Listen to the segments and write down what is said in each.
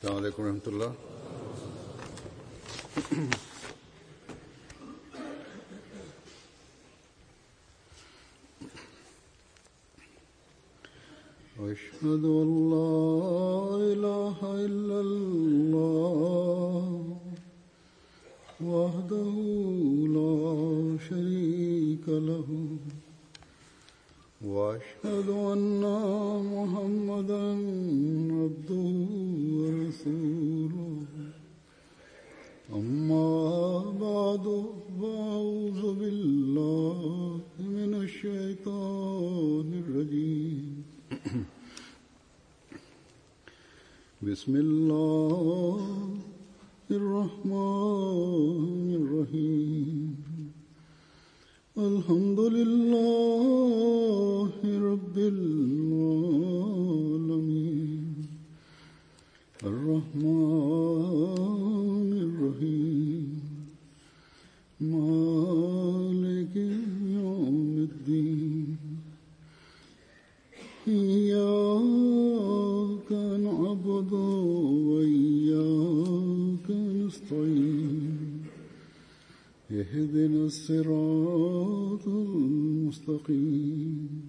السلام عليكم ورحمة الله أشهد أن لا إله إلا الله وحده لا شريك له وأشهد أن محمدا عبده ورسوله أما بعد فأعوذ بالله من الشيطان الرجيم بسم الله الرحمن الرحيم الحمد لله رب العالمين الرحمن الرحيم مالك يوم الدين إياك نعبد وإياك نستعين اهدنا الصراط المستقيم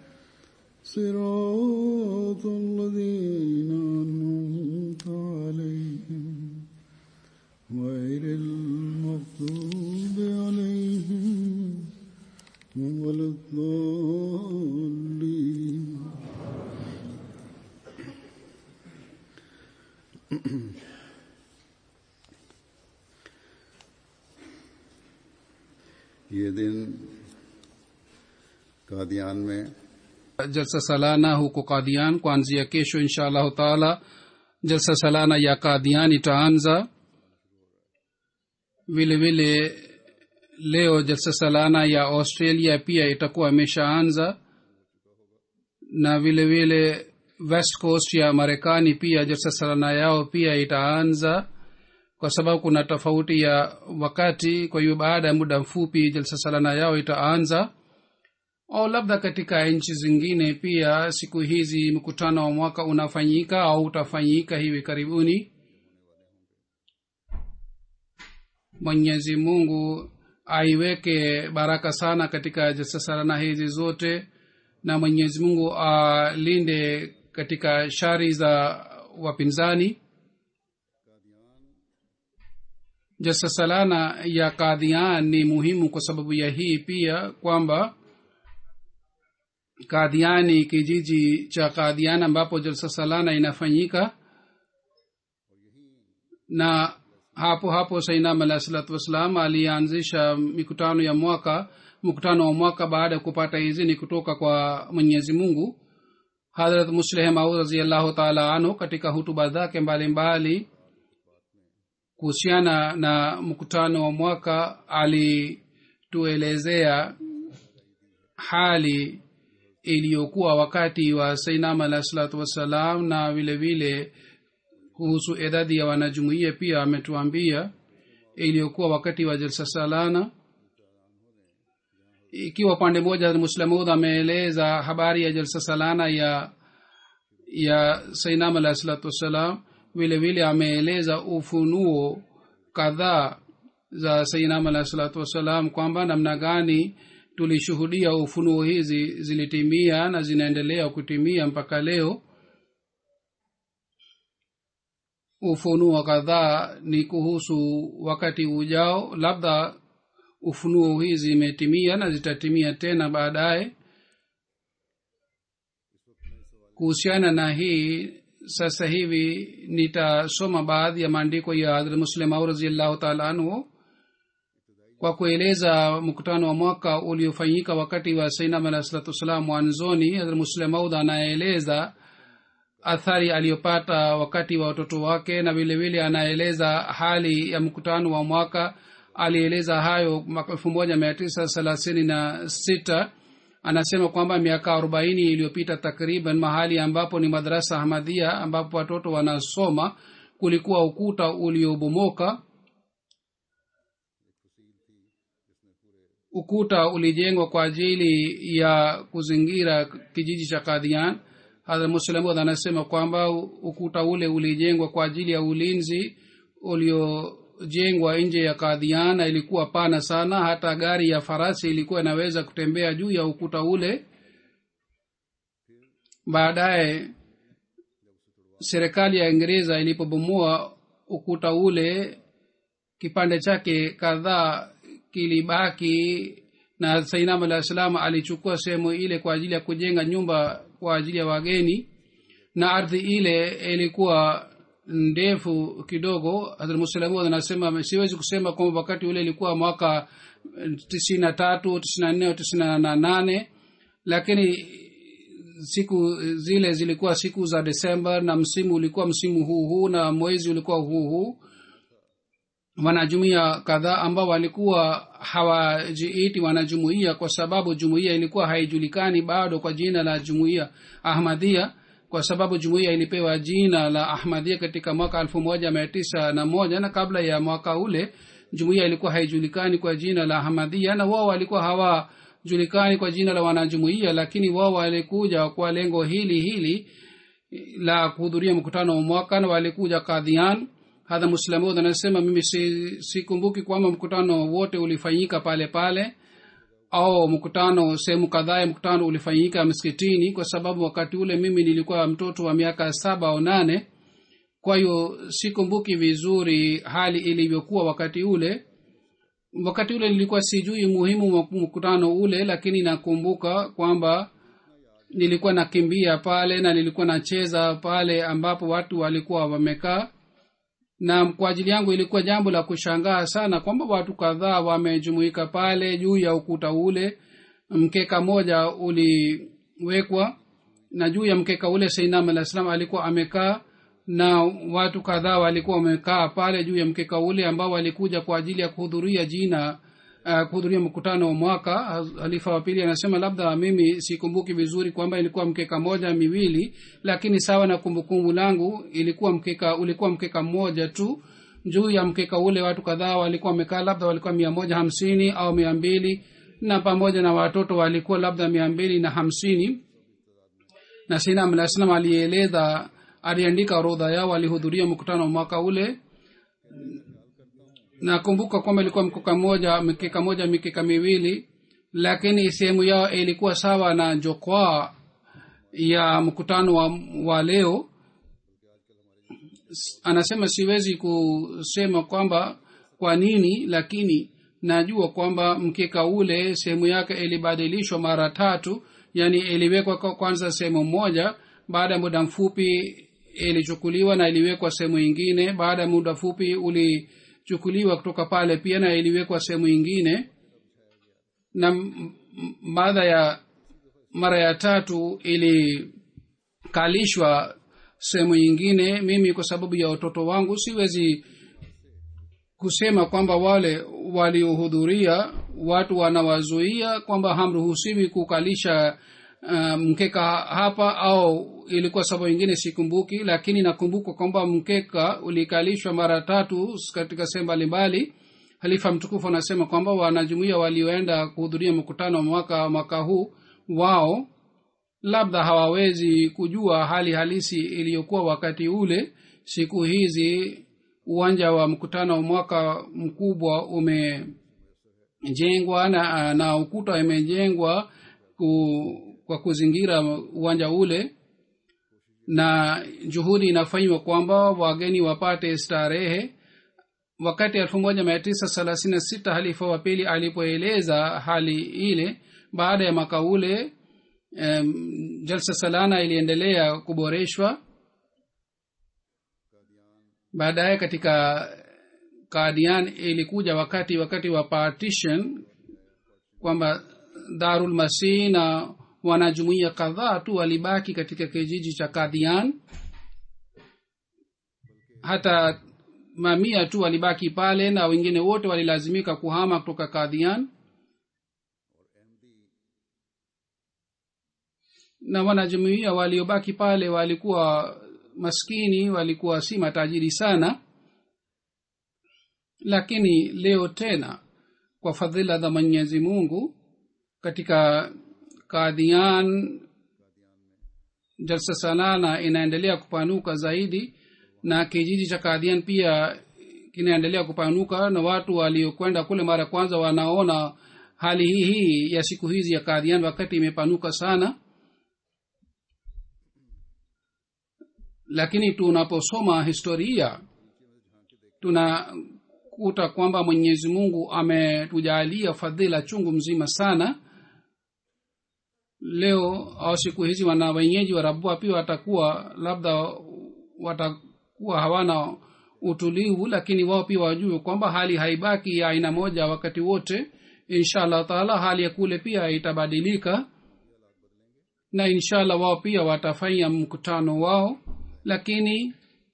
صراط الذين أنعمت عليهم غير المغضوب عليهم ولا الضالين ये दिन कादियान में jalsa salana huko kadian kuanzia kesho insha allahu taala jalsa salana ya kadian itaanza vile vile leo jalsa salana ya australia pia itakuwa imeshaanza na vile vile west coast ya marekani pia jalsa salana yao pia itaanza kwa sababu kuna tofauti ya wakati kwa hiyo baada ya muda mfupi jalsa salana yao itaanza au labda katika nchi zingine pia siku hizi mkutano wa mwaka unafanyika au utafanyika hivi karibuni mwenyezi mungu aiweke baraka sana katika jasasarana hizi zote na mwenyezi mungu alinde katika shari za wapinzani jasasalana ya kadhian ni muhimu kwa sababu ya hii pia kwamba kadhiani kijiji cha kadhian ambapo jalsa salana inafanyika na hapo hapo sainam alahi salatu wassalam alianzisha mikutano ya mwaka mkutano wa mwaka baada ya kupata izini kutoka kwa mwenyezi mungu hadrat musleh maud raziallahu taala anhu katika hutuba zake mbalimbali kuhusiana na mkutano wa mwaka alituelezea hali iliyokuwa wakati wa sainam alahi salatu wassalam na vile vile kuhusu idadi ya wanajumuia pia ametuambia iliyokuwa wakati wa jalsa salana ikiwa pande moja muslamud ameeleza habari ya jalsa salana ya ya sainam alahi salatu wassalam vile vile ameeleza ufunuo kadhaa za sainam alahi salatu wassalam kwamba namna gani tulishuhudia ufunuo hizi zilitimia na zinaendelea kutimia mpaka leo ufunuo kadhaa ni kuhusu wakati ujao labda ufunuo hizi zimetimia na zitatimia tena baadaye kuhusiana na hii sasa hivi nitasoma baadhi ya maandiko ya hadrat muslim au raziallahu taala anhu kwa kueleza mkutano wa mwaka uliofanyika wakati wa sainam alah salatu wassalam mwanzoni hadrat muslim maud anaeleza athari aliyopata wakati wa watoto wake na vilevile anaeleza hali ya mkutano wa mwaka alieleza hayo mwaka elfu moja mia tisa thelathini na sita anasema kwamba miaka arobaini iliyopita takriban mahali ambapo ni madarasa ahmadhia ambapo watoto wanasoma kulikuwa ukuta uliobomoka ukuta ulijengwa kwa ajili ya kuzingira kijiji cha kadhian hadrat muslemud anasema kwamba ukuta ule ulijengwa kwa ajili ya ulinzi uliojengwa nje ya kadhian na ilikuwa pana sana hata gari ya farasi ilikuwa inaweza kutembea juu ya ukuta ule baadaye serikali ya ingereza ilipobomoa ukuta ule kipande chake kadhaa kilibaki na sainam alah salam alichukua sehemu ile kwa ajili ya kujenga nyumba kwa ajili ya wageni na ardhi ile ilikuwa ndefu kidogo hadrmuslamud anasema siwezi kusema kwamba wakati ule ilikuwa mwaka tisini na tatu tisini na nne au tisini na nane lakini siku zile zilikuwa siku za desemba na msimu ulikuwa msimu huu huu na mwezi ulikuwa huu huu wanajumuia kadhaa ambao walikuwa hawajiiti wanajumuia kwa sababu jumuia ilikuwa haijulikani bado kwa jina la jumuia ahmadia kwa sababu jumuia ilipewa jina la ahmadia katika mwaka elfu moja mia tisa na moja na kabla ya mwaka ule jumuia ilikuwa haijulikani kwa jina la ahmadia na wao walikuwa hawajulikani kwa jina la wanajumuia lakini wao walikuja kwa lengo hili hili la kuhudhuria mkutano wa mwaka na walikuja kadhian hadha muslamud anasema mimi sikumbuki si kwamba mkutano wote ulifanyika pale pale au mkutano sehemu kadhaa ya mkutano ulifanyika msikitini kwa sababu wakati ule mimi nilikuwa mtoto wa miaka saba au nane kwa hiyo sikumbuki vizuri hali ilivyokuwa wakati ule wakati ule nilikuwa sijui muhimu wa mkutano ule lakini nakumbuka kwamba nilikuwa nakimbia pale na nilikuwa nacheza pale ambapo watu walikuwa wamekaa na kwa ajili yangu ilikuwa jambo la kushangaa sana kwamba watu kadhaa wamejumuika pale juu ya ukuta ule mkeka moja uliwekwa na juu ya mkeka ule sainam alah salam alikuwa amekaa na watu kadhaa walikuwa wamekaa pale juu ya mkeka ule ambao walikuja kwa ajili ya kuhudhuria jina uh, kuhudhuria mkutano wa mwaka halifa wa pili anasema labda mimi sikumbuki vizuri kwamba ilikuwa mkeka moja miwili lakini sawa na kumbukumbu langu ilikuwa mkeka ulikuwa mkeka mmoja tu juu ya mkeka ule watu kadhaa walikuwa wamekaa labda walikuwa mia moja hamsini au mia mbili na pamoja na watoto walikuwa labda mia mbili na hamsini na sinam alah salam alieleza aliandika orodha yao walihudhuria mkutano wa mwaka ule nakumbuka kwamba ilikuwa mkeka moja mikeka moja mikeka miwili lakini sehemu yao ilikuwa sawa na jokwaa ya mkutano wa, wa leo anasema siwezi kusema kwamba kwa nini lakini najua kwamba mkeka ule sehemu yake ilibadilishwa mara tatu yani iliwekwa kwanza sehemu moja baada ya muda mfupi ilichukuliwa na iliwekwa sehemu ingine baada ya muda mfupi uli chukuliwa kutoka pale pia na iliwekwa sehemu ingine na baada ya mara ya tatu ilikalishwa sehemu nyingine mimi kwa sababu ya watoto wangu siwezi kusema kwamba wale waliohudhuria watu wanawazuia kwamba hamruhusiwi kukalisha uh, mkeka hapa au ilikuwa sababu ingine sikumbuki lakini nakumbuka kwamba mkeka ulikalishwa mara tatu katika sehemu mbalimbali halifa mtukufu anasema kwamba wanajumuia walioenda kuhudhuria mkutano wa mwaka mwaka huu wao labda hawawezi kujua hali halisi iliyokuwa wakati ule siku hizi uwanja wa mkutano wa mwaka mkubwa umejengwa na, na ukuta imejengwa ku, kwa kuzingira uwanja ule na juhudi inafanywa kwamba wageni wapate starehe wakati elfu moja mia tisa thelathini na sita halifa wa pili alipoeleza hali ile baada ya mwaka ule um, jalsa salana iliendelea kuboreshwa baadaye katika kadian ilikuja wakati wakati wa partition kwamba darul masih na wanajumuia kadhaa tu walibaki katika kijiji cha kadhian hata mamia tu walibaki pale na wengine wote walilazimika kuhama kutoka kadhian na wanajumuia waliobaki pale walikuwa maskini walikuwa si matajiri sana lakini leo tena kwa fadhila za mwenyezi mungu katika kadhian jalsa sanana inaendelea kupanuka zaidi na kijiji cha kadhian pia kinaendelea kupanuka na watu waliokwenda kule mara ya kwanza wanaona hali hii hii ya siku hizi ya kadhian wakati imepanuka sana lakini tunaposoma historia tunakuta kwamba mwenyezi mungu ametujalia fadhila chungu mzima sana leo au siku hizi wana wenyeji wa rabua pia watakuwa labda watakuwa hawana utulivu lakini wao pia wajue kwamba hali haibaki ya aina moja wakati wote insha allah taala hali ya kule pia itabadilika na insha allah wao pia watafanya mkutano wao lakini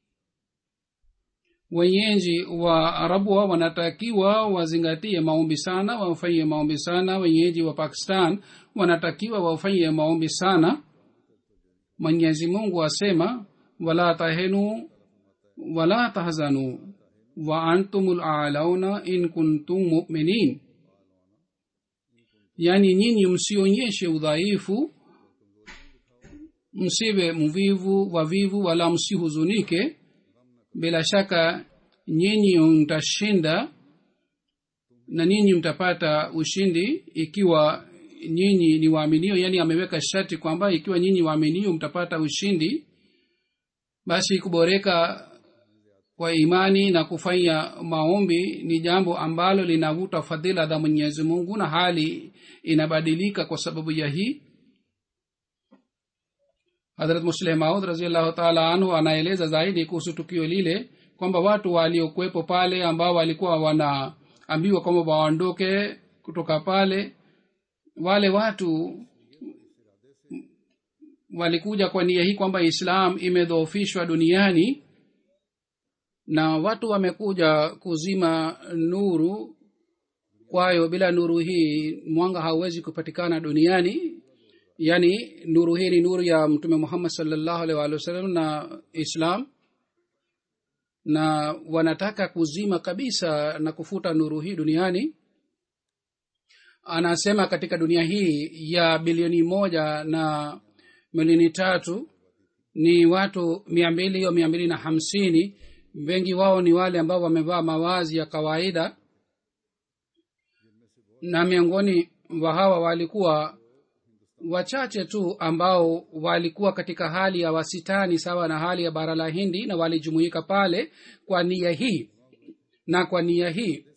wenyeji wa arabua wanatakiwa wazingatie maombi sana wafanyie maombi sana wenyeji wa pakistan wanatakiwa wafanyie maombi sana mwenyezi mungu asema wala tahenu wala tahzanu wa antum lalauna in kuntum muminin yaani nyinyi msionyeshe udhaifu msiwe mvivu wavivu wala msihuzunike bila shaka nyinyi mtashinda na nyinyi mtapata ushindi ikiwa nyinyi ni waaminio yaani ameweka sharti kwamba ikiwa nyinyi waaminio mtapata ushindi basi kuboreka kwa imani na kufanya maombi ni jambo ambalo linavuta fadhila za mwenyezi mungu na hali inabadilika kwa sababu ya hii hadrat musleh maud raziallahu taala anhu anaeleza zaidi kuhusu tukio lile kwamba watu waliokuwepo pale ambao walikuwa wanaambiwa kwamba waondoke kutoka pale wale watu walikuja kwa nia hii kwamba islam imedhoofishwa duniani na watu wamekuja kuzima nuru kwayo bila nuru hii mwanga hauwezi kupatikana duniani yaani nuru hii ni nuru ya mtume muhammad salllahu alih walih wasallam na islam na wanataka kuzima kabisa na kufuta nuru hii duniani anasema katika dunia hii ya bilioni moja na milioni tatu ni watu mia mbili au mia mbili na hamsini wengi wao ni wale ambao wamevaa mawazi ya kawaida na miongoni wa hawa walikuwa wachache tu ambao walikuwa katika hali ya wasitani sawa na hali ya bara la hindi na walijumuika pale kwa nia hii na kwa nia hii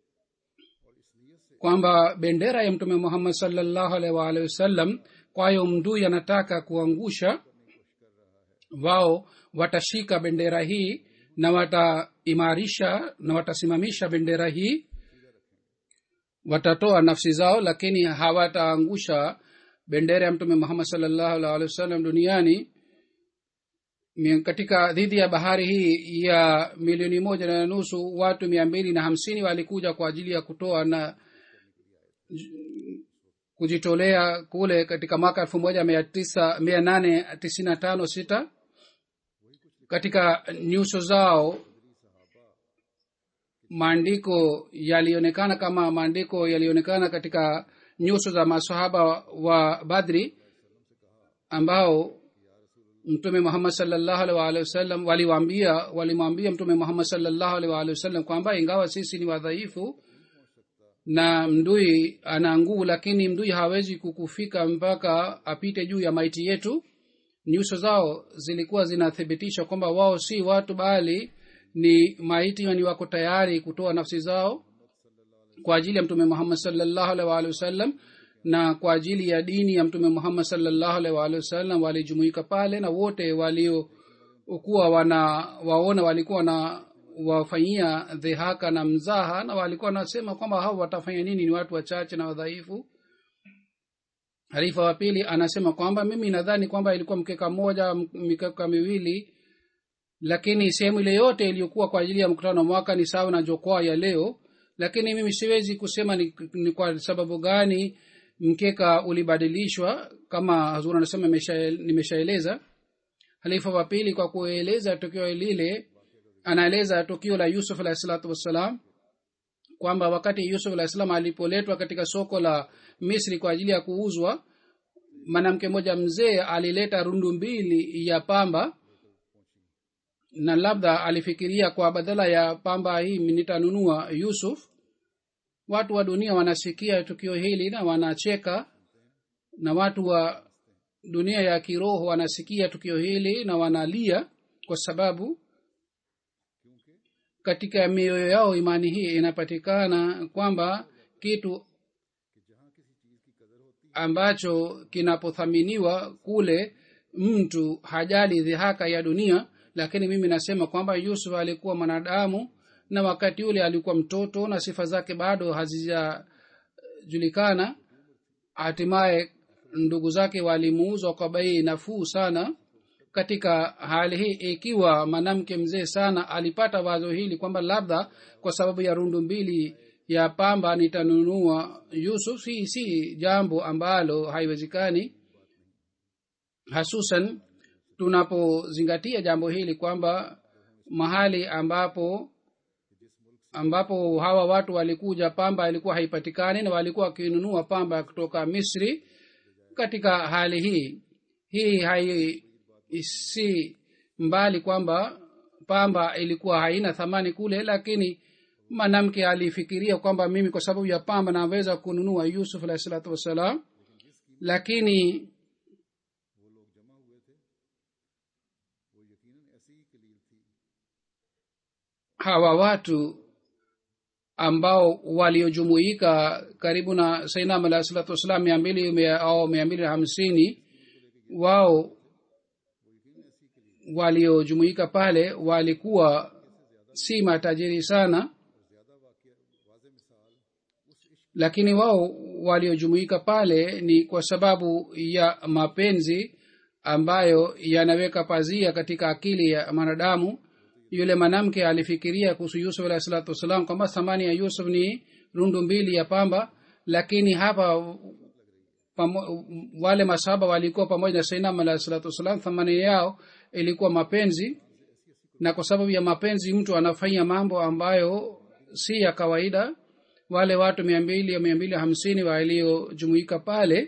kwamba bendera ya mtume muhammad salllahu alaihi waalihi wasallam kwayo mdui anataka kuangusha wao watashika bendera hii na wataimarisha na watasimamisha bendera hii watatoa nafsi zao lakini hawataangusha bendera ya mtume muhammad salllahu alih wa sallam duniani katika dhidi ya bahari hii ya milioni moja na nusu watu mia mbili na hamsini walikuja kwa ajili ya kutoa na kujitolea kule katika mwaka elfu moja mia tisa mia nane tisini na tano sita katika nyuso zao maandiko yalionekana kama maandiko yalionekana katika nyuso za masahaba wa badri ambao mtume muhammad salllahu alih waalihi wasallam waliwambia walimwambia mtume muhammad salllahu alih waalihi wasallam kwamba ingawa sisi ni wadhaifu na mdui ana nguvu lakini mdui hawezi kukufika mpaka apite juu ya maiti yetu nyuso zao zilikuwa zinathibitisha kwamba wao si watu bali ni maiti ni wako tayari kutoa nafsi zao kwa ajili ya mtume muhammad salllahu alih waalihi wasallam na kwa ajili ya dini ya mtume muhammad salllahu alih waalihi wasallam walijumuika pale na wote waliokuwa wana waona walikuwa na wafanyia dhihaka na mzaha na walikuwa wanasema kwamba hao watafanya nini ni watu wachache na wadhaifu halifa wa pili anasema kwamba mimi nadhani kwamba ilikuwa mkeka mmoja mikeka miwili lakini sehemu ile yote iliyokuwa kwa ajili ya mkutano mwaka ni sawa na jokwaa ya leo lakini mimi siwezi kusema ni, ni kwa sababu gani mkeka ulibadilishwa kama hazur anasema nimeshaeleza halifa wa pili kwa kueleza tukio lile anaeleza tukio la yusuf alahi salatu wassalam kwamba wakati yusuf alahi salam alipoletwa katika soko la misri kwa ajili ya kuuzwa mwanamke mmoja mzee alileta rundu mbili ya pamba na labda alifikiria kwa badala ya pamba hii nitanunua yusuf watu wa dunia wanasikia tukio hili na wanacheka na watu wa dunia ya kiroho wanasikia tukio hili na wanalia kwa sababu katika mioyo yao imani hii inapatikana kwamba kitu ambacho kinapothaminiwa kule mtu hajali dhihaka ya dunia lakini mimi nasema kwamba yusuf alikuwa mwanadamu na wakati ule alikuwa mtoto na sifa zake bado hazijajulikana hatimaye ndugu zake walimuuzwa kwa bei nafuu sana katika hali hii ikiwa mwanamke mzee sana alipata wazo hili kwamba labda kwa sababu ya rundu mbili ya pamba nitanunua yusuf hii si jambo ambalo haiwezekani hasusan tunapozingatia jambo hili kwamba mahali ambapo ambapo hawa watu walikuja pamba ilikuwa haipatikani na walikuwa wakinunua pamba kutoka misri katika hali hii hii hai si mbali kwamba pamba ilikuwa haina thamani kule lakini mwanamke alifikiria kwamba mimi kwa sababu ya pamba naweza kununua yusuf alahi salatu wassalam lakini hawa watu ambao waliojumuika karibu na sainam alahi salatu wassalam mia mbili au mia mbili na hamsini wao waliojumuika pale walikuwa si matajiri sana lakini wao waliojumuika pale ni kwa sababu ya mapenzi ambayo yanaweka pazia katika akili ya mwanadamu yule mwanamke alifikiria kuhusu yusuf alahi salatu wassalam kwamba thamani ya yusuf ni rundu mbili ya pamba lakini hapa pamo, wale masahaba walikuwa pamoja na sainam alahi salatu wassalam thamani yao ilikuwa mapenzi na kwa sababu ya mapenzi mtu anafanya mambo ambayo si ya kawaida wale watu mia mbili au mia mbili hamsini waliojumuika pale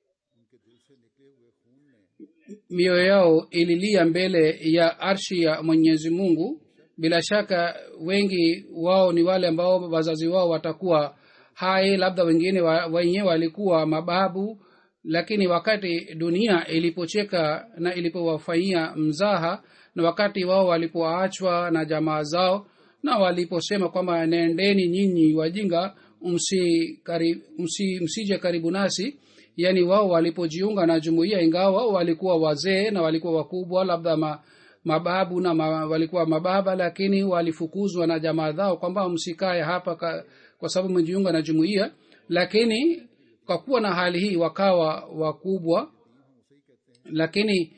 mioyo yao ililia mbele ya arshi ya mwenyezi mungu bila shaka wengi wao ni wale ambao wazazi wao watakuwa hai labda wengine wa, wenyewe walikuwa mababu lakini wakati dunia ilipocheka na ilipowafanyia mzaha na wakati wao walipoachwa na jamaa zao na waliposema kwamba nendeni nyinyi wajinga msi, kari, msi, msije karibu nasi yaani wao walipojiunga na jumuiya ingawa wao walikuwa wazee na walikuwa wakubwa labda ma, mababu na ma, walikuwa mababa lakini walifukuzwa na jamaa zao kwamba msikae hapa ka, kwa sababu mmejiunga na jumuiya lakini kwa kuwa na hali hii wakawa wakubwa lakini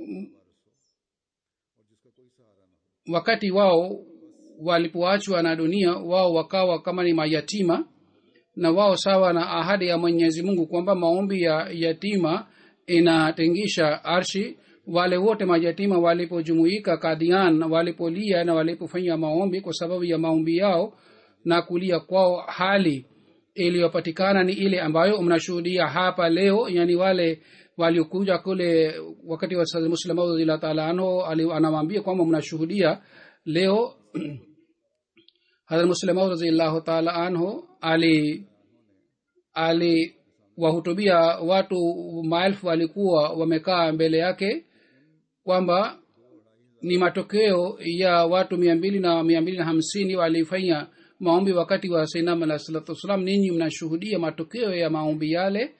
wakati wao walipoachwa na dunia wao wakawa kama ni mayatima na wao sawa na ahadi ya mwenyezi mungu kwamba maombi ya yatima inatengisha arshi wale wote mayatima walipojumuika kadian walipolia na walipofanya maombi kwa sababu ya maombi yao na kulia kwao hali iliyopatikana ni ile ambayo mnashuhudia hapa leo yani wale waliokuja kule wakati wa muslim radhiallahu taala anhu anawambia kwamba mnashuhudia leo hadrat muslim radhiallahu taala anhu ali aliwahutubia watu maelfu walikuwa wamekaa mbele yake kwamba ni matokeo ya watu mia mbili na mia mbili na hamsini walifanya maombi wakati wa sainam alah salatu wassalam ninyi mnashuhudia matokeo ya maombi yale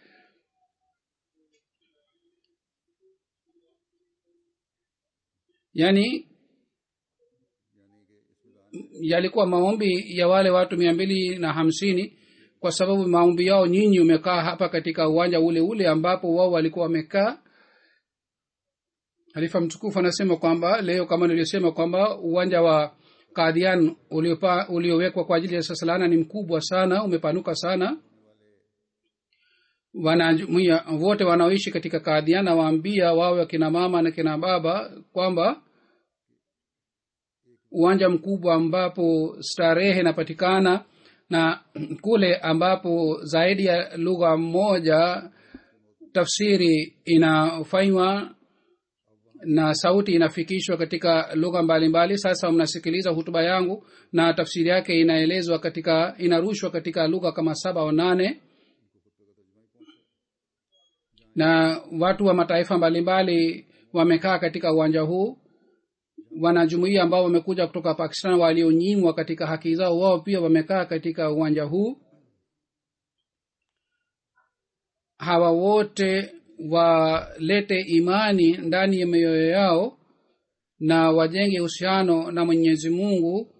yaani yalikuwa maombi ya wale watu mia mbili na hamsini kwa sababu maombi yao nyinyi umekaa hapa katika uwanja ule ule ambapo wao walikuwa wamekaa halifa mtukufu anasema kwamba leo kama nilivyosema kwamba uwanja wa kadhian uliowekwa kwa ajili ya sasalana ni mkubwa sana umepanuka sana wanajumuia wote wanaoishi katika kadhian nawaambia wawe wakina mama na kina baba kwamba uwanja mkubwa ambapo starehe inapatikana na kule ambapo zaidi ya lugha moja tafsiri inafanywa na sauti inafikishwa katika lugha mbalimbali sasa mnasikiliza hutuba yangu na tafsiri yake inaelezwa katika inarushwa katika lugha kama saba au nane na watu wa mataifa mbalimbali wamekaa katika uwanja huu wanajumuia ambao wamekuja kutoka pakistan walionyimwa katika haki zao wao pia wamekaa katika uwanja huu hawa wote walete imani ndani ya mioyo yao na wajenge uhusiano na mwenyezi mungu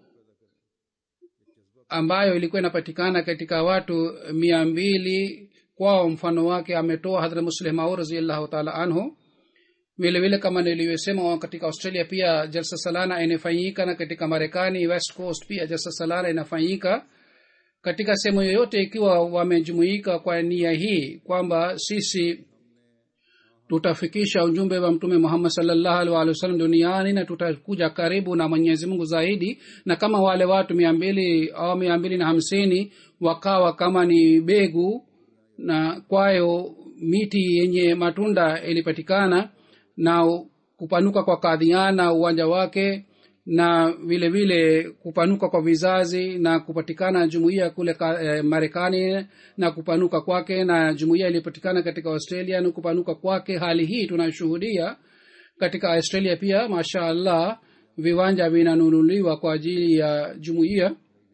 ambayo ilikuwa inapatikana katika watu mia mbili kwao mfano wake ametoa hadhrat musleh maur raziallahu taala anhu vile vile kama nilivyosema katika australia pia jalsa salana inafanyika na katika marekani west coast pia jalsa salana inafanyika katika sehemu yoyote ikiwa wamejumuika kwa nia hii kwamba sisi tutafikisha ujumbe wa mtume muhammad salllahu alih walih wasallam duniani na tutakuja karibu na mwenyezi mungu zaidi na kama wale watu mia mbili au mia mbili na hamsini wakawa kama ni begu na kwayo miti yenye matunda ilipatikana na kupanuka kwa kadhiana uwanja wake na vile vile kupanuka kwa vizazi na kupatikana jumuiya kule eh, marekani na kupanuka kwake na jumuiya iliyopatikana katika australia na kupanuka kwake hali hii tunashuhudia katika australia pia masha allah viwanja vinanunuliwa kwa ajili ya jumuiya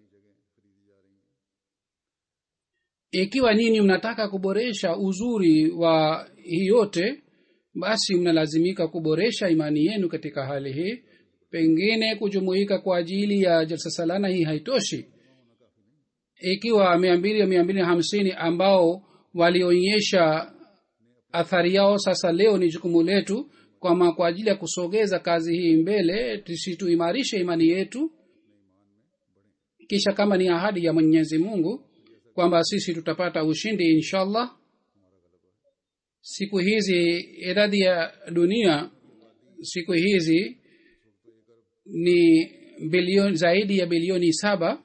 ikiwa nini mnataka kuboresha uzuri wa hii yote basi mnalazimika kuboresha imani yenu katika hali hii pengine kujumuika kwa ajili ya jalsa salana hii haitoshi ikiwa mia mbili au mia mbili na hamsini ambao walionyesha athari yao sasa leo ni jukumu letu kwama kwa ajili ya kusogeza kazi hii mbele tusituimarishe imani yetu kisha kama ni ahadi ya mwenyezi mungu kwamba sisi tutapata ushindi inshallah siku hizi idadi ya dunia siku hizi ni bilioni zaidi ya bilioni saba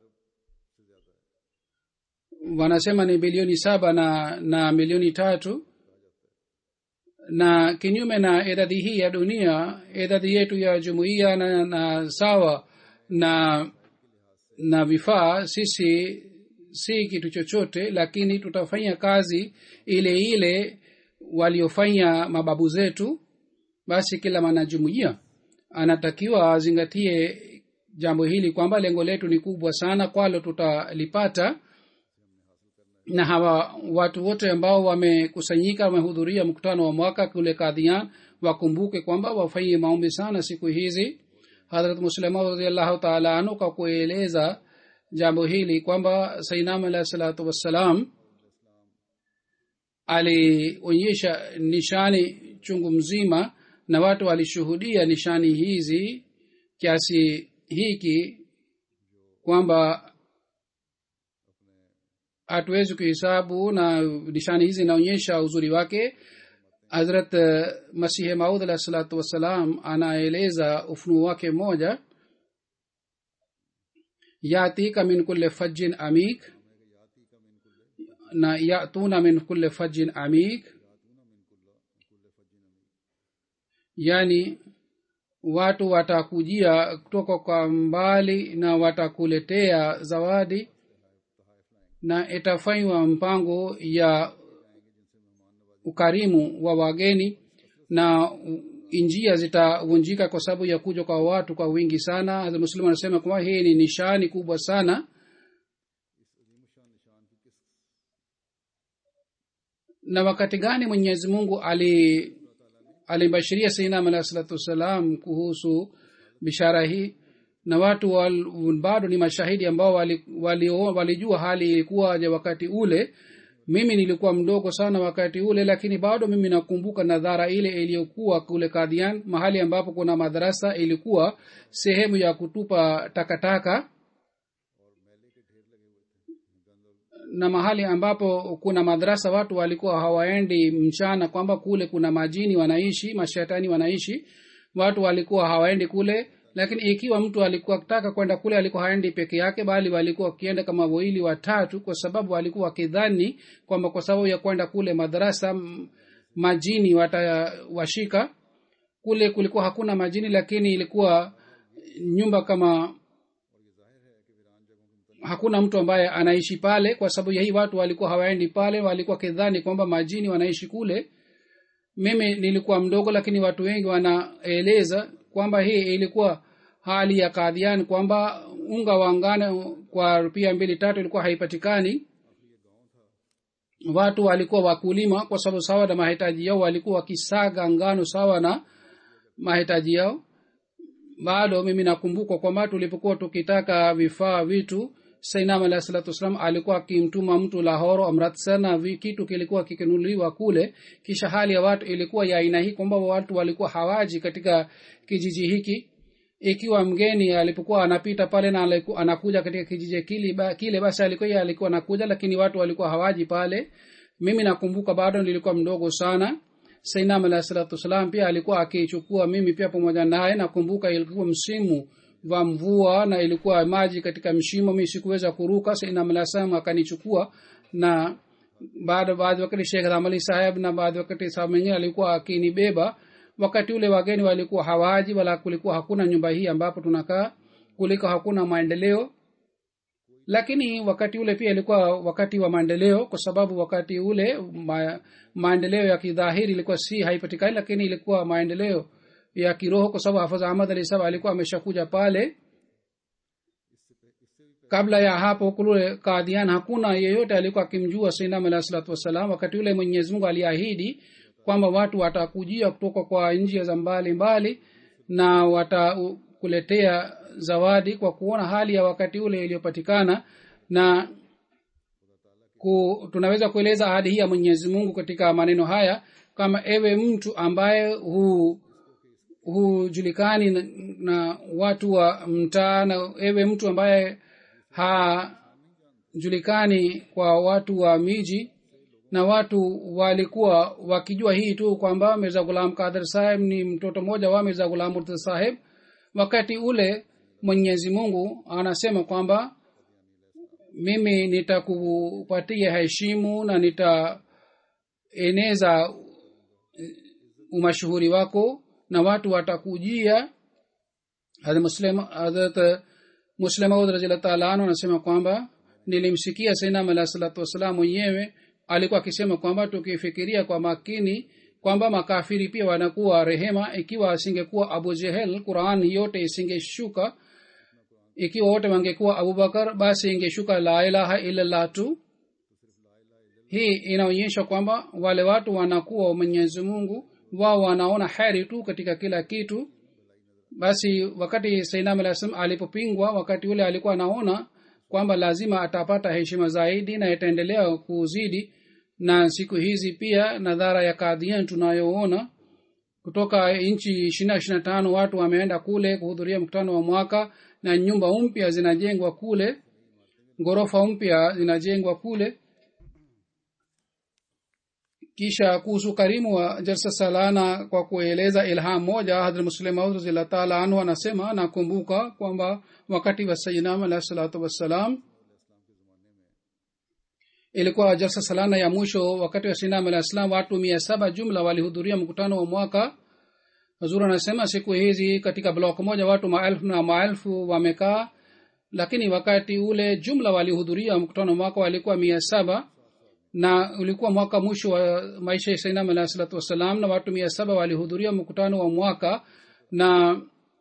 wanasema ni bilioni saba na na milioni tatu na kinyume na idadi hii ya dunia idadi yetu ya jumuiya na, na sawa na na vifaa sisi si kitu chochote lakini tutafanya kazi ile ile waliofanya mababu zetu basi kila mwanajumuiya anatakiwa azingatie jambo hili kwamba lengo letu ni kubwa sana kwalo tutalipata na hawa watu wote ambao wamekusanyika wamehudhuria mkutano wa mwaka kule kadhian wakumbuke kwamba wafanyie maombi sana siku hizi hadrat muslima radiallahu taala anhu kwa kueleza jambo hili kwamba sainam alahi salatu wassalam alionyesha nishani chungu mzima na watu walishuhudia nishani hizi kiasi hiki kwamba hatuwezi kuhesabu na nishani hizi inaonyesha uzuri wake hazrat masihi maud alahi salatu wassalam anaeleza ufunuo wake mmoja yatika min kulle fajin amik na yatuna min kulle fajin amik yani watu watakujia kutoka kwa mbali na watakuletea zawadi na itafanywa mpango ya ukarimu wa wageni na njia zitavunjika kwa sababu ya kuja kwa watu kwa wingi sana muslimu anasema kwamba hii ni nishani kubwa sana na wakati gani mwenyezi mungu ali alimbashiria sainam alahi salatu wassalam kuhusu bishara hii na watu wal, bado ni mashahidi ambao walijua wali, wali, wali hali ilikuwaje wakati ule mimi nilikuwa mdogo sana wakati ule lakini bado mimi nakumbuka nadhara ile iliyokuwa kule kadhian mahali ambapo kuna madarasa ilikuwa sehemu ya kutupa takataka na mahali ambapo kuna madrasa watu walikuwa hawaendi mchana kwamba kule kuna majini wanaishi mashetani wanaishi watu walikuwa hawaendi kule lakini ikiwa mtu alikuwa akitaka kwenda kule alikuwa haendi peke yake bali walikuwa wakienda kama wawili watatu kwa sababu walikuwa wakidhani kwamba kwa sababu ya kwenda kule madarasa m- majini watawashika kule kulikuwa hakuna majini lakini ilikuwa nyumba kama hakuna mtu ambaye anaishi pale kwa sababu ya hii watu walikuwa hawaendi pale walikuwa kidhani kwamba majini wanaishi kule mimi nilikuwa mdogo lakini watu wengi wanaeleza kwamba hii ilikuwa hali ya kadhian kwamba unga wa ngano kwa rupia mbili tatu ilikuwa haipatikani watu walikuwa wakulima kwa sababu sawa na mahitaji yao walikuwa wakisaga ngano sawa na mahitaji yao bado mimi nakumbuka kwamba tulipokuwa tukitaka vifaa vitu sainam alahi salatu wassalam alikuwa akimtuma mtu lahoro amritsar na vi- kitu kilikuwa kikinunuliwa kule kisha hali ya watu ilikuwa ya aina hii kwamba watu walikuwa hawaji katika kijiji hiki ikiwa mgeni alipokuwa anapita pale na aliku, anakuja katika kijiji kile, ba, kile basi alikuwa yeye alikuwa anakuja lakini watu walikuwa hawaji pale mimi nakumbuka bado nilikuwa mdogo sana sainam alahi salatu wassalam pia alikuwa akichukua mimi pia pamoja naye nakumbuka ilikuwa msimu wa mvua na ilikuwa maji katika mshimo mi sikuweza kuruka sainam alahi salam akanichukua na baada baadhi wakati shekh ramali saheb na baadhi wakati sahab mwingine alikuwa akinibeba wakati ule wageni walikuwa hawaji wala kulikuwa hakuna nyumba hii ambapo tunakaa kuliko hakuna maendeleo lakini wakati ule pia ilikuwa wakati wa maendeleo kwa sababu wakati ule ma, maendeleo ya kidhahiri ilikuwa si haipatikani lakini ilikuwa maendeleo ya kiroho kwa sababu hafadh ahmad ali sahab alikuwa ameshakuja pale kabla ya hapo kule kadhian hakuna yeyote alikuwa akimjua sainam alahi salatu wassalam wakati ule mwenyezi mungu aliahidi kwamba watu watakujia kutoka kwa njia za mbali mbali na watakuletea zawadi kwa kuona hali ya wakati ule iliyopatikana na ku, tunaweza kueleza ahadi hii ya mwenyezi mungu katika maneno haya kama ewe mtu ambaye hu hujulikani na, na watu wa mtaa na ewe mtu ambaye hajulikani kwa watu wa miji na watu walikuwa wakijua hii tu kwamba mirza gulam kadir saheb ni mtoto mmoja wa mirza gulam murtadha saheb wakati ule mwenyezi mungu anasema kwamba mimi nitakupatia heshimu na nitaeneza umashuhuri wako na watu watakujia hadrat muslemaud raziallah taala anu anasema kwamba nilimsikia sainam alah salatu wassalam mwenyewe alikuwa akisema kwamba tukifikiria kwa makini kwamba makafiri pia wanakuwa rehema ikiwa asingekuwa abu jehel quran yote isingeshuka ikiwa wote wangekuwa abubakar basi ingeshuka la ilaha illallah tu hii inaonyesha kwamba wale watu wanakuwa mwenyezi mungu wao wanaona heri tu katika kila kitu basi wakati sainam alah salam alipopingwa wakati ule alikuwa anaona kwamba lazima atapata heshima zaidi na itaendelea kuzidi na siku hizi pia nadhara ya kadhian tunayoona kutoka nchi ishirina ishirina tano watu wameenda kule kuhudhuria mkutano wa mwaka na nyumba mpya zinajengwa kule ghorofa mpya zinajengwa kule kisha kuhusu karimu wa jalsa salana kwa kueleza ilham moja hadrat muslim maud razillah taala anhu anasema nakumbuka kwamba wakati wa sayinam alahi salatu wassalam ilikuwa jalsa salana ya mwisho wakati wa sinam alah salam watu mia saba jumla walihudhuria mkutano wa mwaka hazur anasema siku hizi katika blok moja watu maelfu na maelfu wamekaa lakini wakati ule jumla walihudhuria mkutano wa mwaka walikuwa mia saba na ulikuwa mwaka mwisho wa maisha ya sainam alah salatu wassalam na watu mia saba walihudhuria mkutano wa mwaka na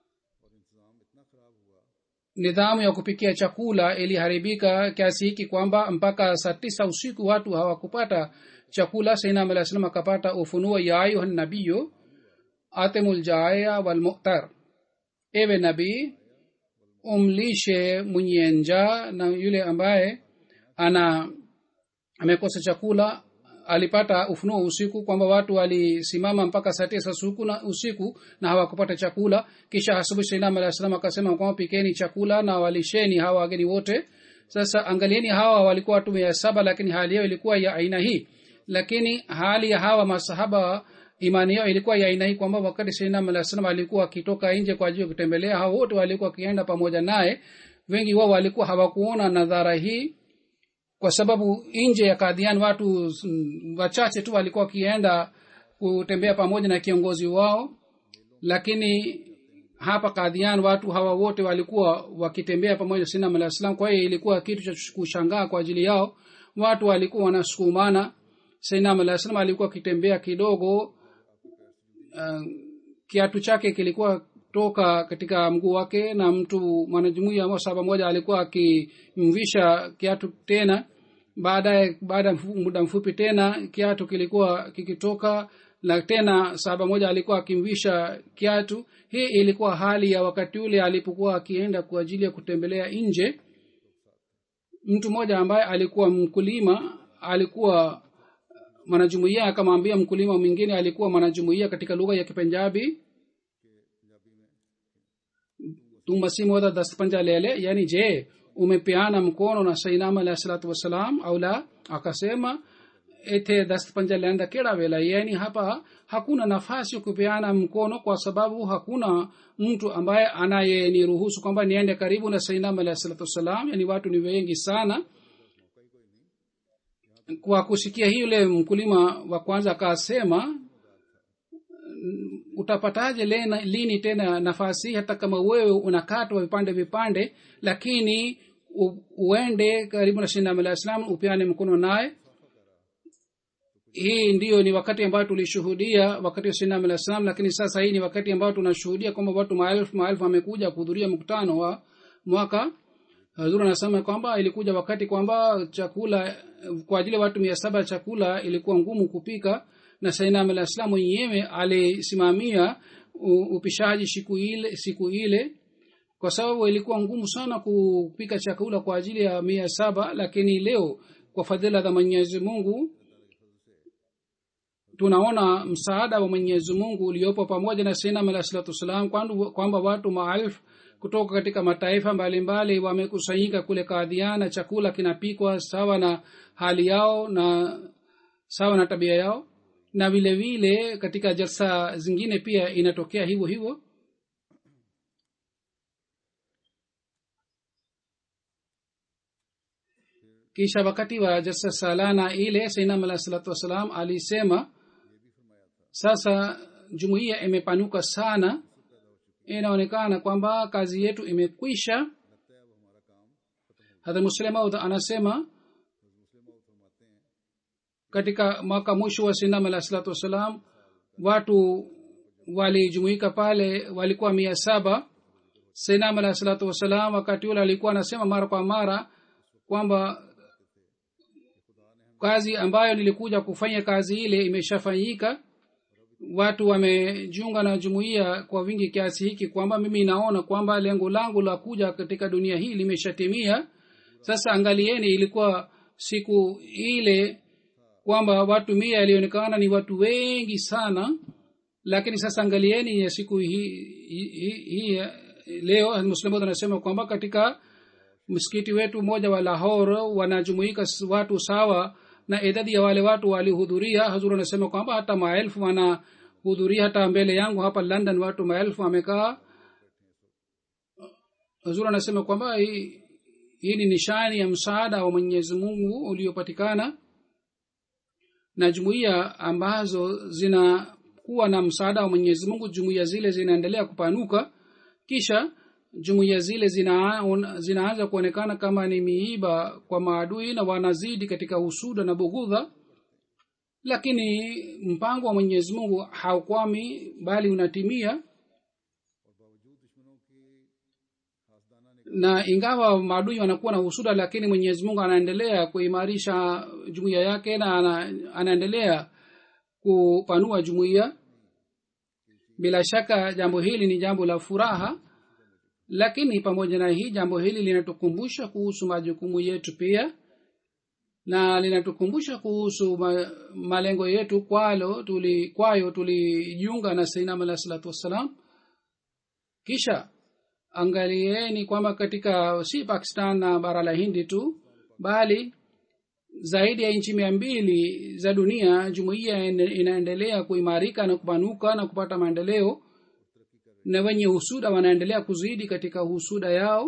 nidhamu ya kupikia chakula iliharibika kiasi hiki kwamba mpaka saa tisa usiku watu hawakupata chakula sainam alah salam akapata ufunuo ya ayuha nabiyo atemuljaaya walmuktar ewe nabii umlishe mwenye njaa na yule ambaye ana amekosa chakula alipata ufunuo usiku kwamba watu walisimama mpaka saa tisa usiku na, usiku na hawakupata chakula kisha asubuhi sainam alah salam akasema kwamba pikeni chakula na walisheni hawa wageni wote sasa angalieni hawa walikuwa watu mia saba lakini hali yao ilikuwa ya aina hii lakini hali ya hawa masahaba imani yao ilikuwa ya aina hii kwamba wakati sainam alah salam alikuwa akitoka nje kwa ajili ya kutembelea hao wote walikuwa wakienda pamoja naye wengi wao walikuwa hawakuona nadhara hii kwa sababu nje ya kadhian watu mm, wachache tu walikuwa wakienda kutembea pamoja na kiongozi wao lakini hapa kadhian watu hawa wote walikuwa wakitembea pamoja na sinam alah salam kwa hiyo ilikuwa kitu cha kushangaa kwa ajili yao watu walikuwa wanasukumana sainam alah salam alikuwa akitembea kidogo uh, kiatu chake kilikuwa toka katika mguu wake na mtu mwanajumuia ama saba moja alikuwa akimvisha kiatu tena baadaye baada ya mfu- muda mfupi tena kiatu kilikuwa kikitoka na tena saba moja alikuwa akimvisha kiatu hii ilikuwa hali ya wakati ule alipokuwa akienda kwa ajili ya kutembelea nje mtu mmoja ambaye alikuwa mkulima alikuwa mwanajumuia akamwambia mkulima mwingine alikuwa mwanajumuia katika lugha ya kipenjabi tu masimu wada dast panja lele yani je umepeana mkono na sainam alahi salatu wassalam au la akasema ete dast panja lenda keda wela yani hapa hakuna nafasi ya kupeana mkono kwa sababu hakuna mtu ambaye anayeniruhusu kwamba niende karibu na sainam alahi salatu wassalam yani watu ni wengi sana kwa kusikia hii yule mkulima wa kwanza akasema utapataje lena, lini tena nafasi hii hata kama wewe unakatwa vipande vipande lakini u, uende karibu na shinam alah islam upeane mkono naye hii ndiyo ni wakati ambayo tulishuhudia wakati wa shinam alah islam lakini sasa hii ni wakati ambayo tunashuhudia kwamba watu maelfu maelfu wamekuja kuhudhuria mkutano wa mwaka hazur anasema kwamba ilikuja wakati kwamba chakula kwa ajili ya watu mia saba chakula ilikuwa ngumu kupika na sainam alah islam mwenyewe alisimamia u- upishaji siku ile siku ile kwa sababu ilikuwa ngumu sana kupika chakula kwa ajili ya mia saba lakini leo kwa fadhila za mwenyezi mungu tunaona msaada wa mwenyezi mungu uliopo pamoja na sainam alah salatu wassalam kwandu- kwamba watu maelfu kutoka katika mataifa mbalimbali wamekusanyika kule kadhiana chakula kinapikwa sawa na hali yao na sawa na tabia yao na vile vile katika jalsa zingine pia inatokea hivyo hivyo kisha wakati wa jalsa salana ile sainam alah salatu wassalam alisema sasa jumuiya imepanuka sana inaonekana kwamba kazi yetu imekwisha hadha muslemaud anasema katika mwaka mwisho wa sinam alah salatu wassalam watu walijumuika pale walikuwa mia saba sinam alah salatu wassalam wakati ule alikuwa anasema mara kwa mara kwamba kazi ambayo nilikuja kufanya kazi ile imeshafanyika watu wamejiunga na jumuiya kwa wingi kiasi hiki kwamba mimi naona kwamba lengo langu la kuja katika dunia hii limeshatimia sasa angalieni ilikuwa siku ile kwamba watu mia ilionekana ni watu wengi sana lakini sasa angalieni ya siku hii hii hii- hii leo muslimu anasema kwamba katika msikiti wetu mmoja wa lahore wanajumuika s- watu sawa na idadi ya wale watu walihudhuria hazur anasema kwamba hata maelfu wanahudhuria hata mbele yangu hapa london watu maelfu wamekaa hazur anasema kwamba hii hii ni nishani ya msaada wa mwenyezi mungu uliopatikana na jumuiya ambazo zinakuwa na msaada wa mwenyezi mungu jumuiya zile zinaendelea kupanuka kisha jumuiya zile zina, zinaanza kuonekana kama ni miiba kwa maadui na wanazidi katika husuda na bughudha lakini mpango wa mwenyezi mungu haukwami bali unatimia na ingawa maadui wanakuwa na husuda lakini mwenyezi mungu anaendelea kuimarisha jumuiya yake na ana, anaendelea kupanua jumuiya bila shaka jambo hili ni jambo la furaha lakini pamoja na hii jambo hili linatukumbusha kuhusu majukumu yetu pia na linatukumbusha kuhusu ma, malengo yetu kwalo tuli, kwayo tulijiunga na sainam alah salatu wassalam kisha angalieni kwamba katika si pakistan na bara la hindi tu bali zaidi ya nchi mia mbili za dunia jumuiya ina- inaendelea kuimarika na kupanuka na kupata maendeleo na wenye husuda wanaendelea kuzidi katika husuda yao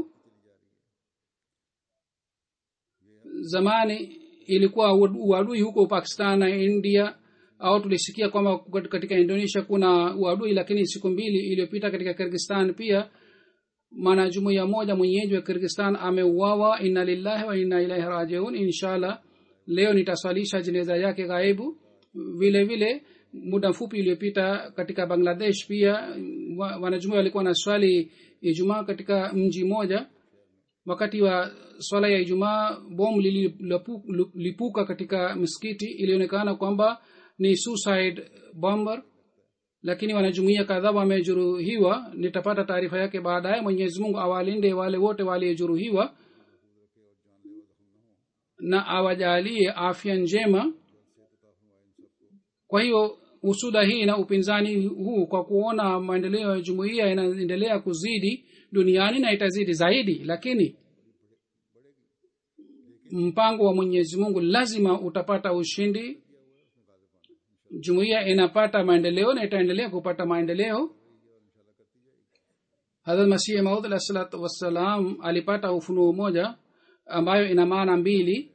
zamani ilikuwa uadui huko pakistan na india au tulisikia kwamba katika indonesia kuna uadui lakini siku mbili iliyopita katika kirgistan pia mwanajumuiya moja mwenyeji wa kirgistan ameuawa inna lillahi wa inna ilaihi rajiun inshallah leo nitaswalisha jeneza yake ghaibu vile vile muda mfupi uliopita katika bangladesh pia wa- wanajumuiya walikuwa na swali ijumaa katika mji moja wakati wa swala ya ijumaa bom lilipuka katika misikiti ilionekana kwamba ni suicide bomber lakini wanajumuia kadhaa wamejeruhiwa nitapata taarifa yake baadaye mwenyezi mungu awalinde wale wote waliojeruhiwa na awajalie afya njema kwa hiyo husuda hii na upinzani huu kwa kuona maendeleo ya jumuiya yanaendelea kuzidi duniani na itazidi zaidi lakini mpango wa mwenyezi mungu lazima utapata ushindi jumuiya inapata maendeleo na itaendelea kupata maendeleo hadrat masihi maud alah salatu wassalam alipata ufunuo moja ambayo ina maana mbili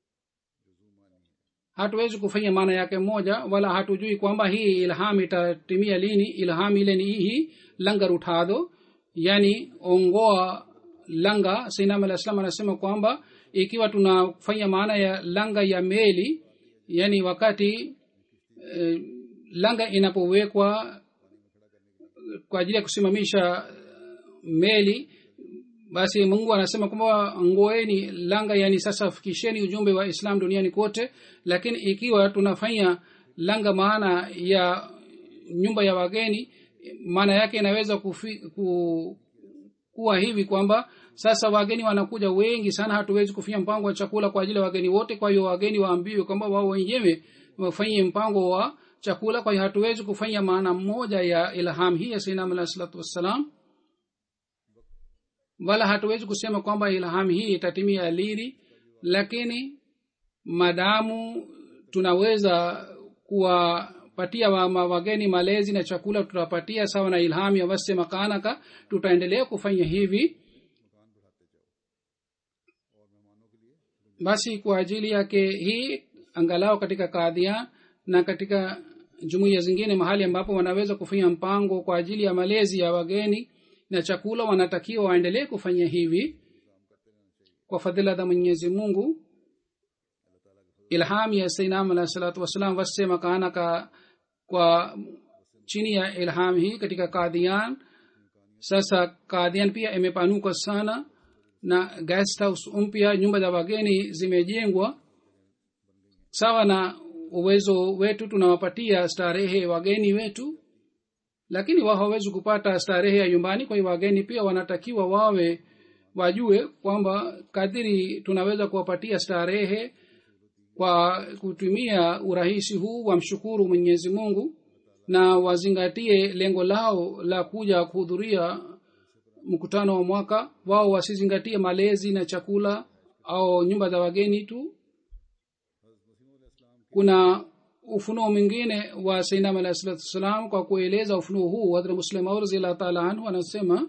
hatuwezi kufanya maana yake moja wala hatujui kwamba hii ilham itatimia lini ilham ile ni hii langar uthado yani ongoa langa sainam alah salam anasema kwamba ikiwa tunafanya maana ya langa ya meli yani wakati eh, langa inapowekwa kwa ajili ya kusimamisha meli basi mungu anasema kwamba ngoeni langa yani sasa fikisheni ujumbe wa islam duniani kote lakini ikiwa tunafanya langa maana ya nyumba ya wageni maana yake inaweza kufi, ku, kuwa hivi kwamba sasa wageni wanakuja wengi sana hatuwezi kufanya mpango wa chakula kwa ajili ya wageni wote kwa hiyo wageni waambiwe kwamba wao wenyewe wafanye mpango wa chakula kwa hiyo hatuwezi kufanya maana moja ya ilham hii ya sainam alah salatu wassalam wala hatuwezi kusema kwamba ilham hii itatimia lini lakini madamu tunaweza kuwapatia wa, ma- wageni malezi na chakula tutapatia sawa na ilham ya wase makanaka tutaendelea kufanya hivi basi kwa ajili yake hii angalau katika kadhia na katika jumuiya zingine mahali ambapo wanaweza kufanya mpango kwa ajili ya malezi ya wageni na chakula wanatakiwa waendelee kufanya hivi kwa fadhila za mwenyezi mungu ilham ya sainam alah salatu wassalam wasema kaanaka kwa chini ya ilham hii katika kadhian sasa kadhian pia imepanuka sana na guest house mpya nyumba za wageni zimejengwa sawa na uwezo wetu tunawapatia starehe wageni wetu lakini wao hawawezi kupata starehe ya nyumbani kwa hiyo wageni pia wanatakiwa wawe wajue kwamba kadiri tunaweza kuwapatia starehe kwa kutumia urahisi huu wamshukuru mwenyezi mungu na wazingatie lengo lao la kuja kuhudhuria mkutano wa mwaka wao wasizingatie malezi na chakula au nyumba za wageni tu kuna ufunuo mwingine wa sainam alahi salatu wassalam kwa kueleza ufunuo huu hadra muslim au raziallahu taala anhu anasema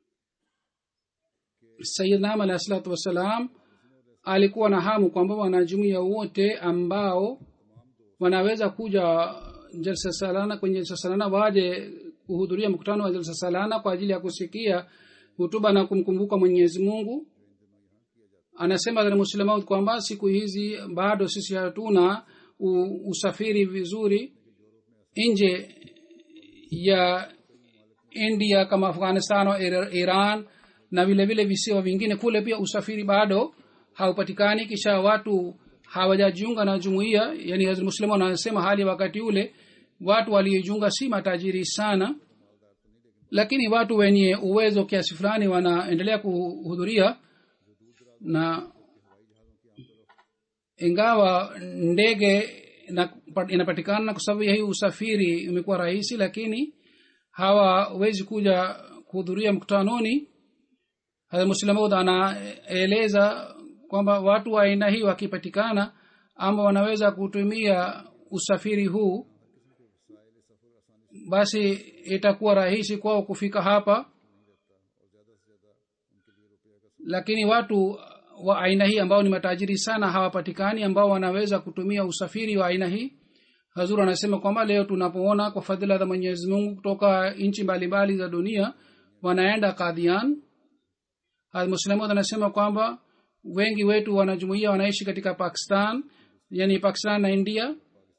sayidnam alahi salatu wassalam alikuwa na hamu kwamba wanajumuia wote ambao wanaweza kuja jalsa salana kwenye jalsa salana waje kuhudhuria mkutano wa jalsa salana kwa ajili ya kusikia hutuba na kumkumbuka mwenyezi mungu anasema muslemaud kwamba siku hizi bado sisi hatuna u, usafiri vizuri nje ya india kama afghanistan au iran na vile vile visiwa vingine kule pia usafiri bado haupatikani kisha watu hawajajiunga na jumuiya yani muslimu anasema hali wakati ule watu waliojiunga si matajiri sana lakini watu wenye uwezo kiasi fulani wanaendelea kuhudhuria na ingawa ndege inapatikana kwa sababu ya hii usafiri imekuwa rahisi lakini hawawezi kuja kuhudhuria mkutanoni muslamud anaeleza kwamba watu wa aina hii wakipatikana ama wanaweza kutumia usafiri huu basi itakuwa rahisi kwao kufika hapa lakini watu wa aina hii ambao ni matajiri sana hawapatikani ambao wanaweza kutumia usafiri wa aina hii hazur anasema kwamba leo tunapoona kwa fadhila za mwenyezi mungu kutoka nchi mbalimbali za dunia wanaenda kadhian muslimud anasema kwamba wengi wetu wanajumuia wanaishi katika pakistan yani pakistan na india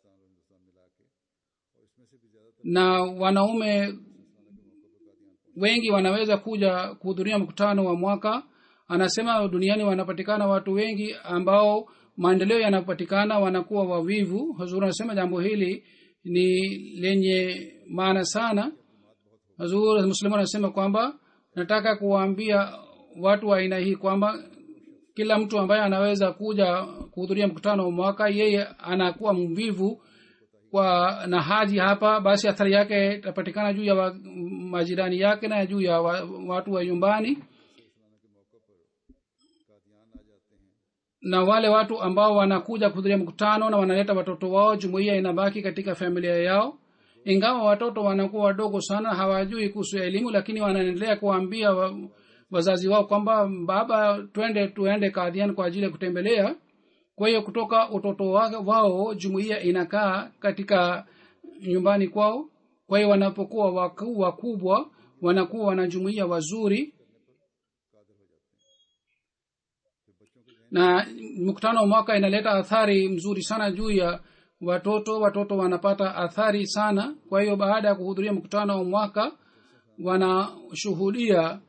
na wanaume wengi wanaweza kuja kuhudhuria mkutano wa mwaka anasema duniani wanapatikana watu wengi ambao maendeleo yanapatikana wanakuwa wavivu hazur anasema jambo hili ni lenye maana sana hazur muslimu anasema kwamba nataka kuwaambia watu wa aina hii kwamba kila mtu ambaye anaweza kuja kuhudhuria mkutano wa mwaka yeye anakuwa mvivu kwa na haji hapa basi athari yake itapatikana juu ya wa, majirani yake na juu ya wa, watu wa nyumbani na wale watu ambao wanakuja kuhudhuria mkutano na wanaleta watoto wao jumuiya inabaki katika familia yao ingawa watoto wanakuwa wadogo sana hawajui kuhusu elimu lakini wanaendelea kuwaambia wa, wazazi wao kwamba baba twende tuende kadhian kwa ajili ya kutembelea kwa hiyo kutoka utoto wao jumuiya inakaa katika nyumbani kwao kwa hiyo wanapokuwa wakuu wakubwa wanakuwa wanajumuia wazuri na mkutano wa mwaka inaleta athari mzuri sana juu ya watoto watoto wanapata athari sana kwa hiyo baada ya kuhudhuria mkutano wa mwaka wanashuhudia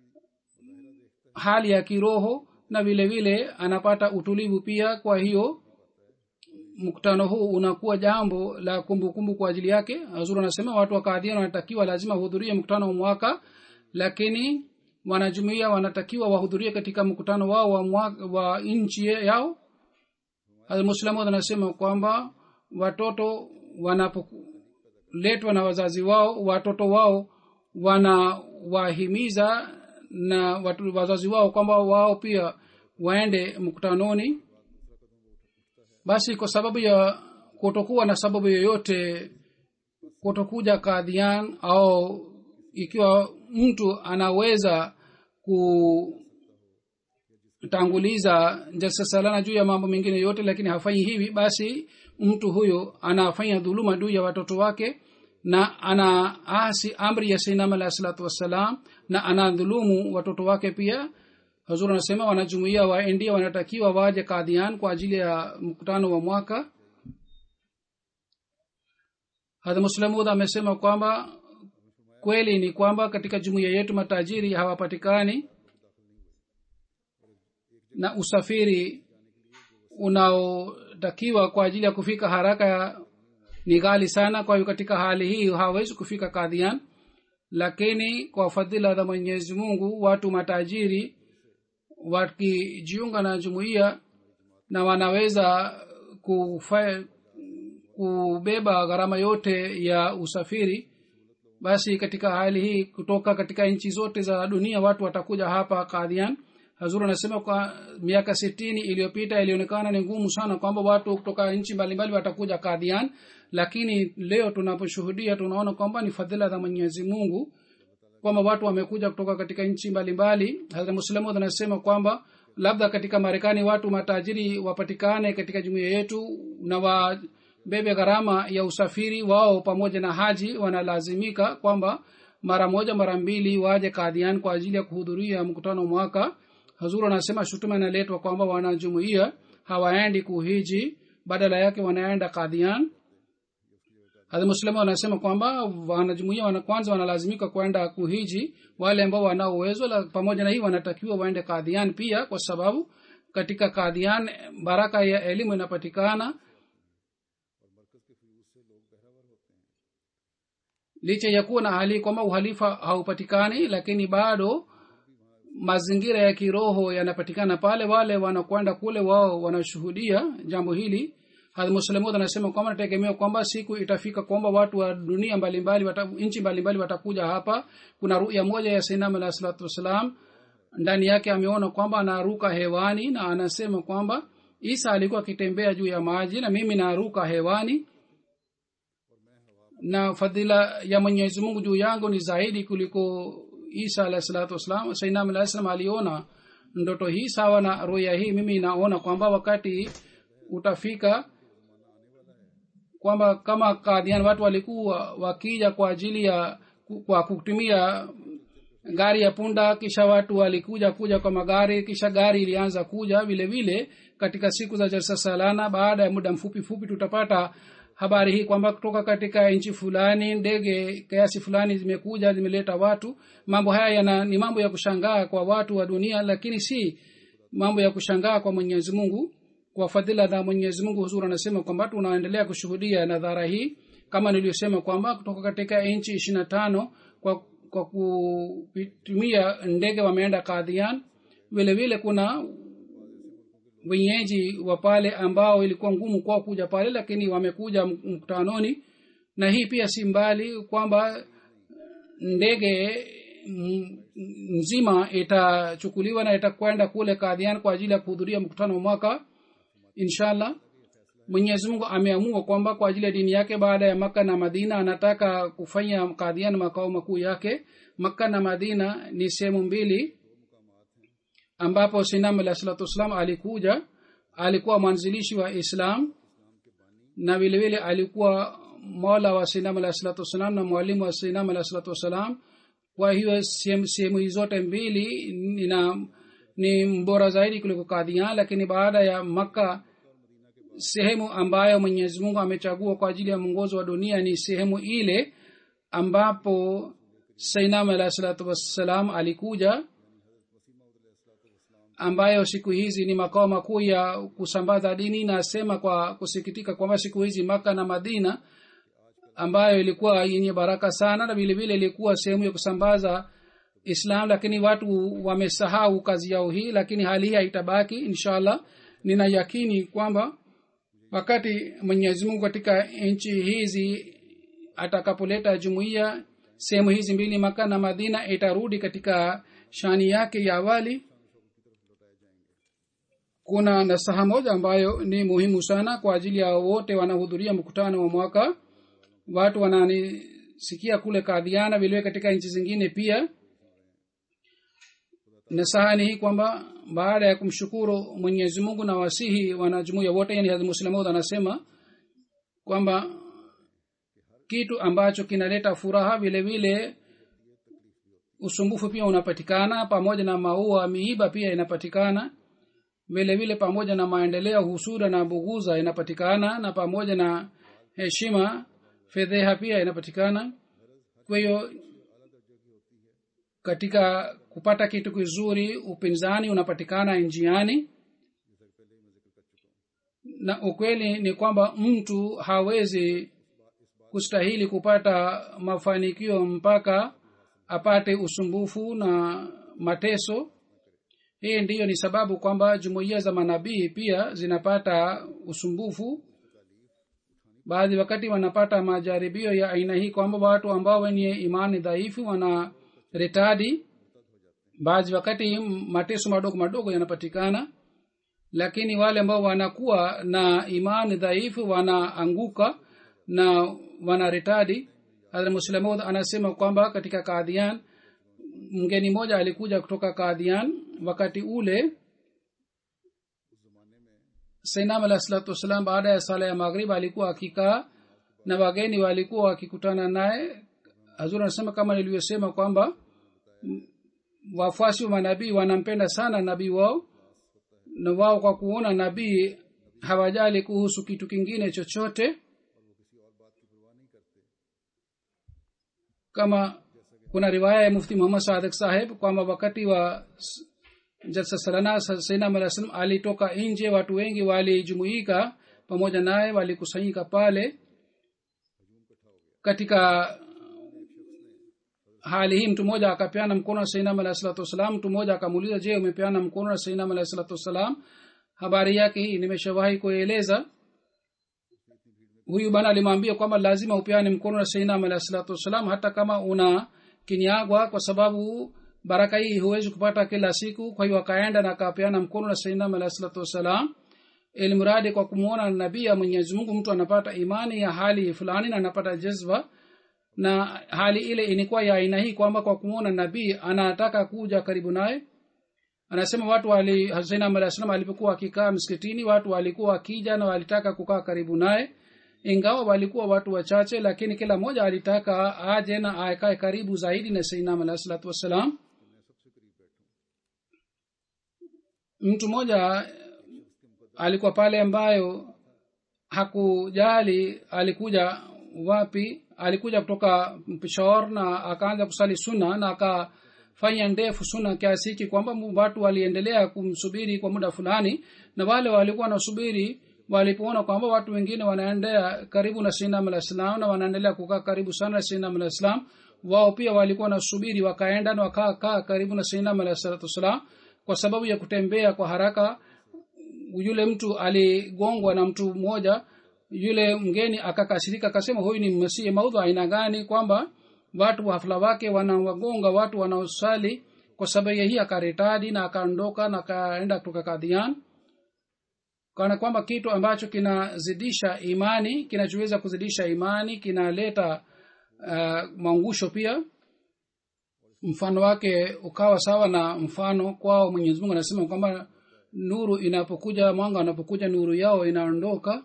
hali ya kiroho na vile vile anapata utulivu pia kwa hiyo mkutano huu unakuwa jambo la kumbukumbu kumbu kwa ajili yake azuri anasema watu wa kadhian wanatakiwa lazima wahudhurie mkutano wa mwaka lakini wanajumuia wanatakiwa wahudhurie katika mkutano wao wa, mwaka, wa nchi yao almuslimu anasema kwamba watoto wanapoletwa na wazazi wao watoto wao wanawahimiza na watu, wazazi wao kwamba wao pia waende mkutanoni basi kwa sababu ya kutokuwa na sababu yoyote kutokuja kadhian au ikiwa mtu anaweza kutanguliza jalsa salana juu ya mambo mengine yote lakini hafanyi hivi basi mtu huyo anafanya dhuluma juu ya watoto wake na anaasi amri ya sainam alahi salatu wassalam na anadhulumu watoto wake pia hazur anasema wanajumuia wa india wanatakiwa waje kadhian kwa ajili ya mkutano wa mwaka hadha muslamud amesema kwamba kweli ni kwamba katika jumuiya yetu matajiri hawapatikani na usafiri unaotakiwa kwa ajili ya kufika haraka ni ghali sana kwa hiyo katika hali hii hawawezi kufika kadhian lakini kwa fadhila za mwenyezi mungu watu matajiri wakijiunga na jumuiya na wanaweza kufa, kubeba gharama yote ya usafiri basi katika hali hii kutoka katika nchi zote za dunia watu watakuja hapa kadhian hazur anasema kwa miaka sitini iliyopita ilionekana ni ngumu sana kwamba watu kutoka nchi mbalimbali watakuja kadhian lakini leo tunaposhuhudia tunaona kwamba ni fadhila za mwenyezi mungu kwamba watu wamekuja kutoka katika nchi mbalimbali hazra muslamud anasema kwamba labda katika marekani watu matajiri wapatikane katika jumuia yetu na wabebe gharama ya usafiri wao pamoja na haji wanalazimika kwamba mara moja mara mbili waje kadhian kwa ajili ya kuhudhuria mkutano mwaka hazuru anasema shutuma inaletwa kwamba wanajumuia hawaendi kuhiji badala yake wanaenda kadhian hadhi muslimu wanasema kwamba wanajumuia wana kwanza wanalazimika kwenda kuhiji wale ambao wanao uwezo pamoja na hii wanatakiwa waende kadhian pia kwa sababu katika kadhian baraka ya elimu inapatikana licha ya kuwa na hali kwamba uhalifa haupatikani lakini bado mazingira ya kiroho yanapatikana pale wale wanakwenda kule wao wanashuhudia jambo hili hadmuslemud anasema kwamba nategemea kwamba siku itafika kwamba watu wa dunia mbalimbali wata, nchi mbalimbali watakuja hapa kuna ruya moja ya sainam alah salatu wassalam ndani yake ameona kwamba anaruka hewani na anasema kwamba isa alikuwa akitembea juu ya maji na mimi naruka hewani na fadhila ya mwenyezi mungu juu yangu ni zaidi kuliko isa alahi salatu wassalam sainam alahi salam aliona ndoto hii sawa na roya hii mimi naona kwamba wakati utafika kwamba kama kadhian watu walikuwa wakija kwa ajili ya kwa kutumia gari ya punda kisha watu walikuja kuja kwa magari kisha gari ilianza kuja vile vile katika siku za jalsa salana baada ya muda mfupi fupi tutapata habari hii kwamba kutoka katika nchi fulani ndege kiasi fulani zimekuja zimeleta watu mambo haya yana, ni mambo ya kushangaa kwa watu wa dunia lakini si mambo ya kushangaa kwa mwenyezi mungu kwa fadhila za mwenyezi mungu huzuri anasema kwamba tunaendelea kushuhudia nadhara hii kama niliyosema kwamba kutoka katika nchi ishiri na tano kwa, kwa kutumia ndege wameenda kadhian vile vile kuna wenyeji wa pale ambao ilikuwa ngumu kwao kuja pale lakini wamekuja mkutanoni na hii pia si mbali kwamba ndege nzima itachukuliwa na itakwenda kule kadhian kwa ajili ya kuhudhuria mkutano wa mwaka inshallah mwenyezi mungu ameamua kwamba kwa ajili ya dini yake baada ya makka na madina anataka kufanya kadhian makao makuu yake makka na madina ni sehemu mbili ambapo sinam alah salatu wassalam alikuja alikuwa mwanzilishi wa islam na vile vile alikuwa mola wa sinam alah salatu wassalam na mwalimu wa sinam alah salatu wassalam kwa hiyo sehemu hii zote mbili nina ni mbora zaidi kuliko kadhian lakini baada ya makka sehemu ambayo mwenyezi mungu amechagua kwa ajili ya mwongozo wa dunia ni sehemu ile ambapo sainam alah salatu wassalam alikuja ambayo siku hizi ni makao makuu ya kusambaza dini nasema kwa kusikitika kwamba siku hizi maka na madina ambayo ilikuwa yenye baraka sana na vilevile ilikuwa sehemu ya kusambaza islam lakini watu wamesahau kazi yao hii lakini hali hii haitabaki inshallah nina yakini kwamba wakati mwenyezi mungu katika nchi hizi atakapoleta jumuiya sehemu hizi mbili maka na madina itarudi katika shani yake ya awali kuna nasaha moja ambayo ni muhimu sana kwa ajili ya wote wanaohudhuria mkutano wa mwaka watu wananisikia kule kadhiana vilevile katika nchi zingine pia nasaha ni hii kwamba baada ya kumshukuru mwenyezi mungu na wasihi wanajumuia wote yani hazrat muslimud anasema kwamba kitu ambacho kinaleta furaha vile vile usumbufu pia unapatikana pamoja na maua miiba pia inapatikana vile vile pamoja na maendeleo husuda na buguza inapatikana na pamoja na heshima fedheha pia inapatikana kwa hiyo katika kupata kitu kizuri upinzani unapatikana njiani na ukweli ni kwamba mtu hawezi kustahili kupata mafanikio mpaka apate usumbufu na mateso hii ndiyo ni sababu kwamba jumuiya za manabii pia zinapata usumbufu baadhi wakati wanapata majaribio ya aina hii kwamba watu ambao wenye imani dhaifu wana retadi baadhi wakati mateso madogo madogo yanapatikana lakini wale ambao wanakuwa na imani dhaifu wanaanguka na wana retadi muslimud anasema kwamba katika kadhian mgeni mmoja alikuja kutoka kadhian wakati ule sainam alah salatu wassalam baada ya sala ya maghrib alikuwa akikaa na wageni walikuwa wakikutana naye hazur anasema kama nilivyosema kwamba wafuasi wa manabii wanampenda sana nabii wao na wao kwa kuona nabii hawajali kuhusu kitu kingine chochote kama kuna riwaya ya mufti muhammad sadik saheb kwamba wakati wa jalsa salana sainam alah salam alitoka nje watu wengi walijumuika pamoja naye walikusanyika pale katika hali hii mtu mmoja akapeana mkono na sainam alah salatu wassalam mtu mmoja akamuuliza je umepeana mkono na sainam alah salatu wassalam habari yake hii nimeshawahi kueleza huyu bana alimwambia kwamba lazima upeane mkono na sainam alah salatu wassalam hata kama una kinyagwa kwa sababu baraka hii huwezi kupata kila siku kwa hiyo akaenda na akapeana mkono na sainam alah salatu wassalam ilmradi kwa kumwona nabii ya mwenyezi mungu mtu anapata imani ya hali fulani na anapata jazba na hali ile ilikuwa ya aina hii kwamba kwa kumwona nabii anataka kuja karibu naye anasema watu wali hasainam alah salam alipokuwa akikaa msikitini watu walikuwa wakija na walitaka kukaa karibu naye ingawa walikuwa watu wachache lakini kila mmoja alitaka aje na akae karibu zaidi na sainam alah salatu wassalam mtu mmoja alikuwa pale ambayo hakujali alikuja wapi alikuja kutoka peshawar na akaanza kusali suna na akafanya ndefu suna kiasi hiki kwamba watu waliendelea kumsubiri kwa muda fulani na wale walikuwa wanasubiri walipoona kwamba watu wengine wanaendea karibu na sinam alah salam na wanaendelea kukaa karibu sana na sinam alah salam wao pia walikuwa wanasubiri wakaenda na wakakaa karibu na sinam alah salatu wassalam kwa sababu ya kutembea kwa haraka yule mtu aligongwa na mtu mmoja yule mgeni akakasirika akasema huyu ni masihi maudhu aina gani kwamba watu wa hafla wake wanawagonga watu wanaosali kwa sababu ya hii akaretadi na akaondoka na akaenda kutoka kadhian kana kwamba kitu ambacho kinazidisha imani kinachoweza kuzidisha imani kinaleta uh, maungusho pia mfano wake ukawa sawa na mfano kwao mwenyezi mungu anasema kwamba nuru inapokuja mwanga unapokuja nuru yao inaondoka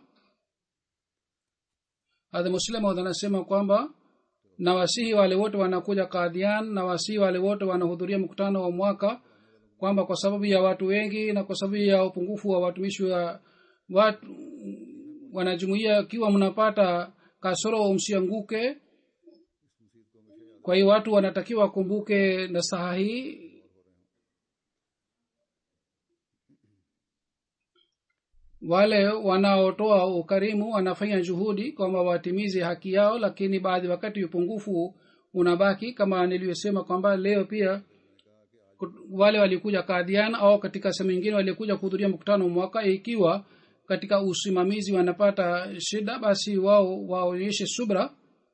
hadha muslimaud anasema kwamba na wasihi wale wote wanakuja kadhian na wasihi wale wote wanahudhuria mkutano wa mwaka kwamba kwa sababu ya watu wengi na kwa sababu ya upungufu wa watumishi wa watu wanajumuia kiwa mnapata kasoro msianguke kwa hiyo watu wanatakiwa wakumbuke nasaha hii wale wanaotoa ukarimu wanafanya juhudi kwamba watimize haki yao lakini baadhi wakati upungufu unabaki kama niliyosema kwamba leo pia wale walikuja kadhian au katika sehemu nyingine walikuja kuhudhuria mkutano mwaka ikiwa katika usimamizi wanapata shida basi wao waonyeshe subra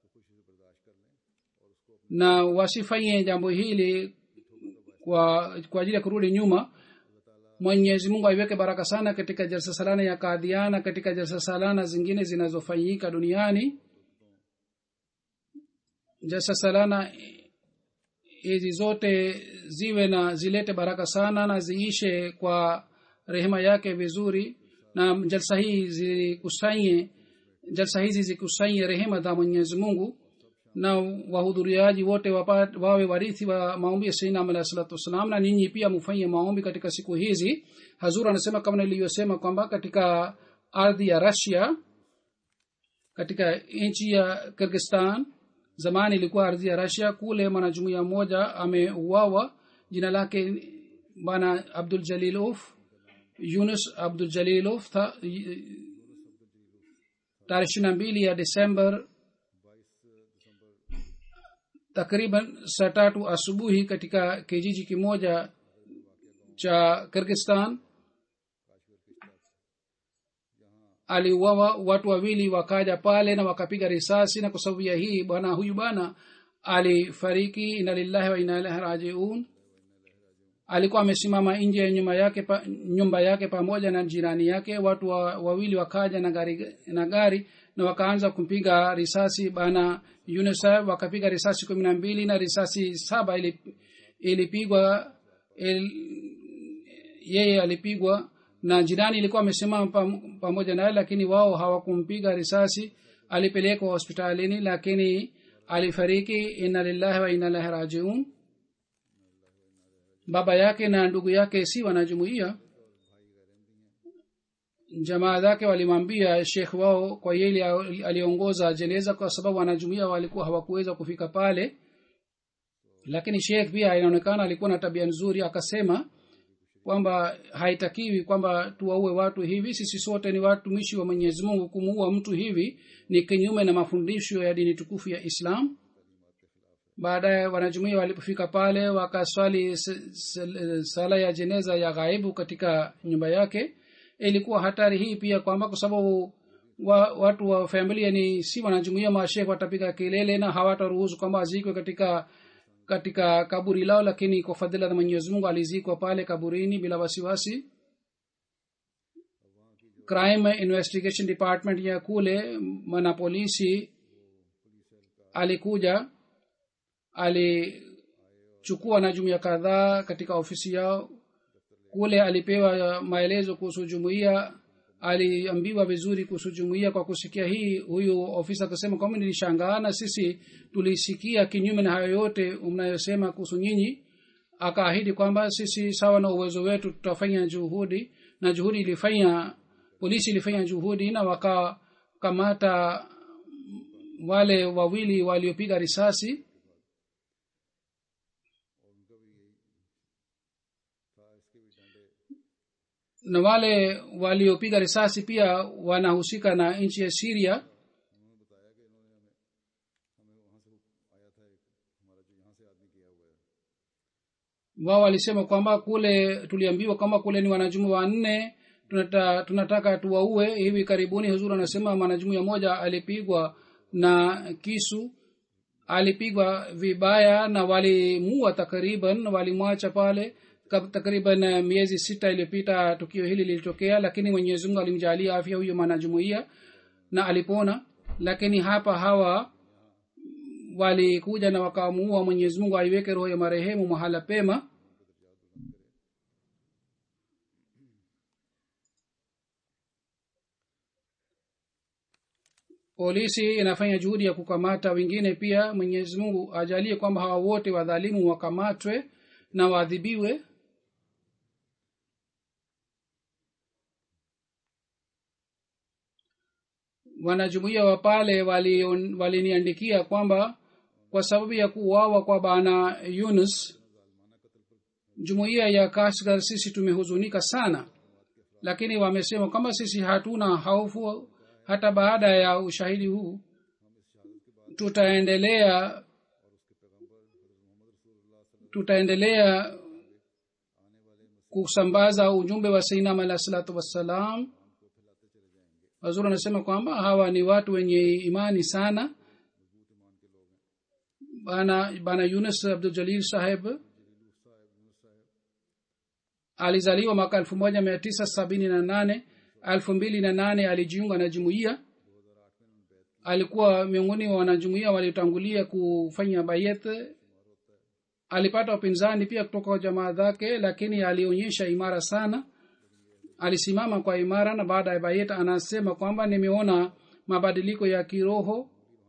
na wasifanye jambo hili kwa kwa ajili ya kurudi nyuma mwenyezi mungu aiweke baraka sana katika jalsa salana ya kadhiana katika jalsa salana zingine zinazofanyika duniani jalsa salana hizi zote ziwe na zilete baraka sana na ziishe kwa rehema yake vizuri na jalsa hii zikusanye jalsa hizi zikusanye rehema za mwenyezi mungu na wahudhuriaji wote wapa, wawe warithi wa maombi ya sainam alahi salatu wassalam na ninyi pia mufanye maombi katika siku hizi hazur anasema kama nilivyosema kwamba katika ardhi ya rasia katika nchi ya kirgistan zamani ilikuwa ardhi ya rasia kule mwanajumuia mmoja ameuawa jina lake bana abdul jalilov yunus abdul jalilov tarehe ishiri na mbili ya desember takriban saa tatu asubuhi katika kijiji kimoja cha kirgistan aliuawa watu wawili wakaja pale na wakapiga risasi na kwa sababu ya hii bwana huyu bwana alifariki ina lillahi wa ina ilahi rajiun alikuwa amesimama nje ya nyumba yake pa, nyumba yake pamoja na jirani yake watu wa, wawili wakaja na gari, na gari na wakaanza kumpiga risasi bana unicef wakapiga risasi kumi na mbili na risasi saba ilipigwa il, yeye alipigwa na jirani ilikuwa amesimama pam, pamoja naye lakini wao hawakumpiga risasi alipelekwa hospitalini lakini alifariki inna lillahi wa inna ilahi rajiun baba yake na ndugu yake si wanajumuia jamaa zake walimwambia shekh wao kwa yeye aliongoza jeneza kwa sababu wanajumuia walikuwa hawakuweza kufika pale lakini shekh pia inaonekana alikuwa na tabia nzuri akasema kwamba haitakiwi kwamba tuwaue watu hivi sisi sote ni watumishi wa mwenyezi mungu kumuua mtu hivi ni kinyume na mafundisho ya dini tukufu ya islam baadaye wanajumuia walipofika pale wakaswali sala ya jeneza ya ghaibu katika nyumba yake ilikuwa hatari hii pia kwamba kwa sababu wa, watu wa familia ni si wanajumuia mashekh watapiga kelele na hawataruhusu kwamba azikwe katika katika kaburi lao lakini kwa fadhila za mwenyezi mungu alizikwa pale kaburini bila wasiwasi crime investigation department ya kule mwanapolisi alikuja alichukua na jumuiya kadhaa katika ofisi yao kule alipewa maelezo kuhusu jumuiya aliambiwa vizuri kuhusu jumuiya kwa kusikia hii huyu ofisa akasema kwamba nilishangaa na sisi tulisikia kinyume na hayo yote mnayosema kuhusu nyinyi akaahidi kwamba sisi sawa na uwezo wetu tutafanya juhudi na juhudi ilifanya polisi ilifanya juhudi na wakakamata wale wawili waliopiga risasi na wale waliopiga risasi pia wanahusika na nchi ya siria wao walisema kwamba kule tuliambiwa kwamba kule ni wanajumu wanne tunata, tunataka tuwaue hivi karibuni huzuri anasema mwanajumuia moja alipigwa na kisu alipigwa vibaya na walimua takriban walimwacha pale takriban miezi sita iliyopita tukio hili lilitokea lakini mwenyezi mungu alimjalia afya huyo mwanajumuia na alipona lakini hapa hawa walikuja na wakamuua mwenyezi mungu aiweke roho ya marehemu mahala pema polisi inafanya juhudi ya kukamata wengine pia mwenyezi mungu ajalie kwamba hawa wote wadhalimu wakamatwe na waadhibiwe wanajumuia wa pale waliniandikia wali kwamba kwa sababu ya kuuawa kwa bana yunus jumuiya ya kashgar sisi tumehuzunika sana lakini wamesema kama sisi hatuna haufu hata baada ya ushahidi huu tutaendelea tutaendelea kusambaza ujumbe wa sainam alah salatu wassalam wazuri anasema kwamba hawa ni watu wenye imani sana bana bana yunus abdul jalil saheb alizaliwa mwaka elfu moja mia tisa sabini na nane elfu mbili na nane alijiunga na jumuiya alikuwa miongoni wa wanajumuiya waliotangulia kufanya bayet alipata upinzani pia kutoka kwa jamaa zake lakini alionyesha imara sana alisimama kwa imara na baada ya bayet anasema kwamba nimeona mabadiliko ya kiroho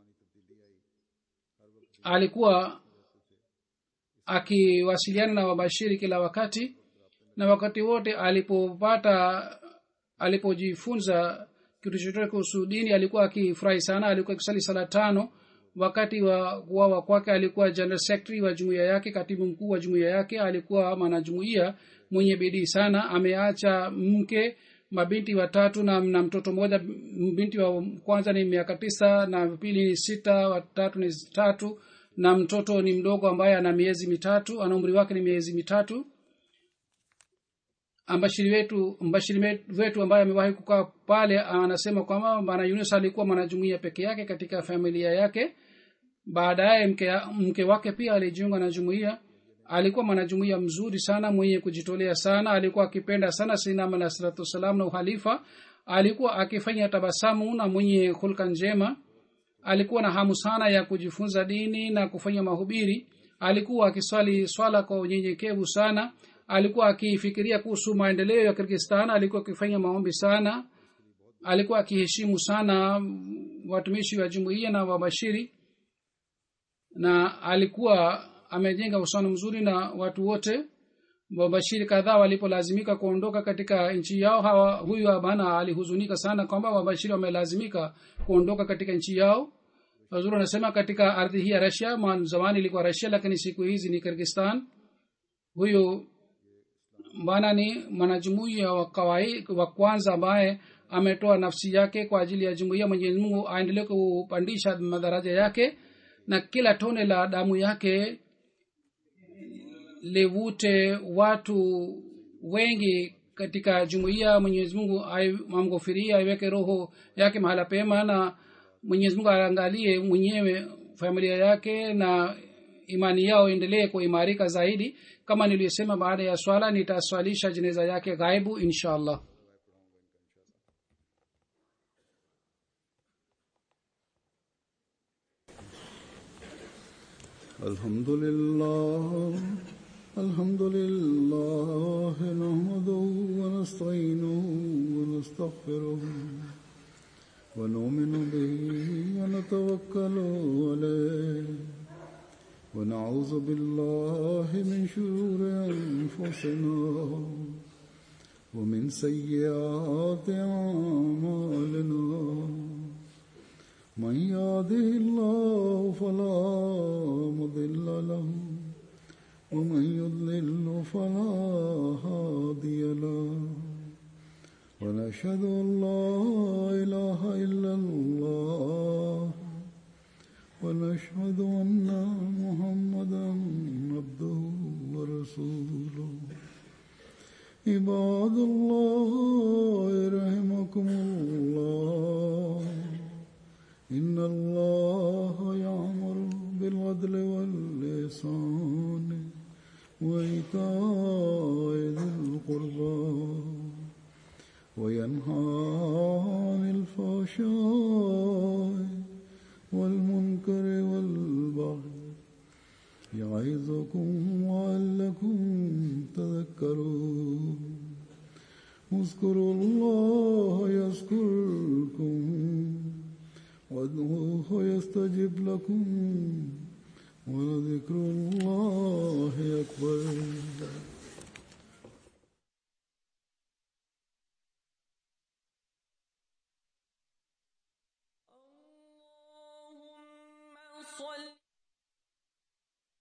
alikuwa akiwasiliana na wabashiri kila wakati na wakati wote alipopata alipojifunza kitu chochote kuhusu dini alikuwa akifurahi sana alikuwa akisali sala tano wakati wa kuwawa kwake alikuwa general secretary wa jumuiya yake katibu mkuu wa jumuiya yake alikuwa mwanajumuiya mwenye bidii sana ameacha mke mabinti watatu na, na mtoto mmoja binti wa kwanza ni miaka tisa na pili ni sita watatu ni tatu na mtoto ni mdogo ambaye ana miezi mitatu ana umri wake ni miezi mitatu mbashiri wetu mbashiri wetu ambaye amewahi kukaa pale anasema kwamba bwana yunus alikuwa mwanajumuia peke yake katika familia yake baadaye mke, mke wake pia alijiunga na jumuia alikuwa mwanajumuia mzuri sana mwenye kujitolea sana alikuwa akipenda sana sinam alah salatu wassalam na uhalifa alikuwa akifanya tabasamu na mwenye hulka njema alikuwa na hamu sana ya kujifunza dini na kufanya mahubiri alikuwa akiswali swala kwa unyenyekevu sana alikuwa akifikiria kuhusu maendeleo ya kirgistan alikuwa akifanya maombi sana alikuwa akiheshimu sana watumishi wa jumuiya na wabashiri na alikuwa amejenga uhusiano mzuri na watu wote wabashiri kadhaa walipolazimika kuondoka katika nchi yao hawa huyu abana alihuzunika sana kwamba wabashiri wamelazimika kuondoka katika nchi yao wazuri anasema katika ardhi hii ya rasia zamani ilikuwa rasia lakini siku hizi ni kirgistan huyu bwana ni mwanajumuia wa kawai wa kwanza ambaye ametoa nafsi yake kwa ajili ya jumuia mwenyezi mungu aendelee kupandisha madaraja yake na kila tone la damu yake livute watu wengi katika jumuiya mwenyezi mungu amghofiria aiweke roho yake mahala pema na mwenyezi mungu aangalie mwenyewe familia yake na imani yao endelee kuimarika zaidi kama niliyosema baada ya swala nitaswalisha jeneza yake ghaibu insha allah الحمد لله الحمد لله نحمده ونستعينه ونستغفره ونؤمن به ونتوكل عليه ونعوذ بالله من شرور أنفسنا ومن سيئات أعمالنا من يهده الله فلا مضل له ومن يضلل فلا هادي له ونشهد أن لا إله إلا الله ونشهد أن محمدا عبده ورسوله عباد الله رحمكم الله إن الله يأمر بالعدل واللسان وإيتاء ذي القربى وينهى عن الفحشاء والمنكر والبغي يعظكم لعلكم تذكرون اذكروا الله يذكركم وادعوه يستجب لكم ولذكر الله أكبر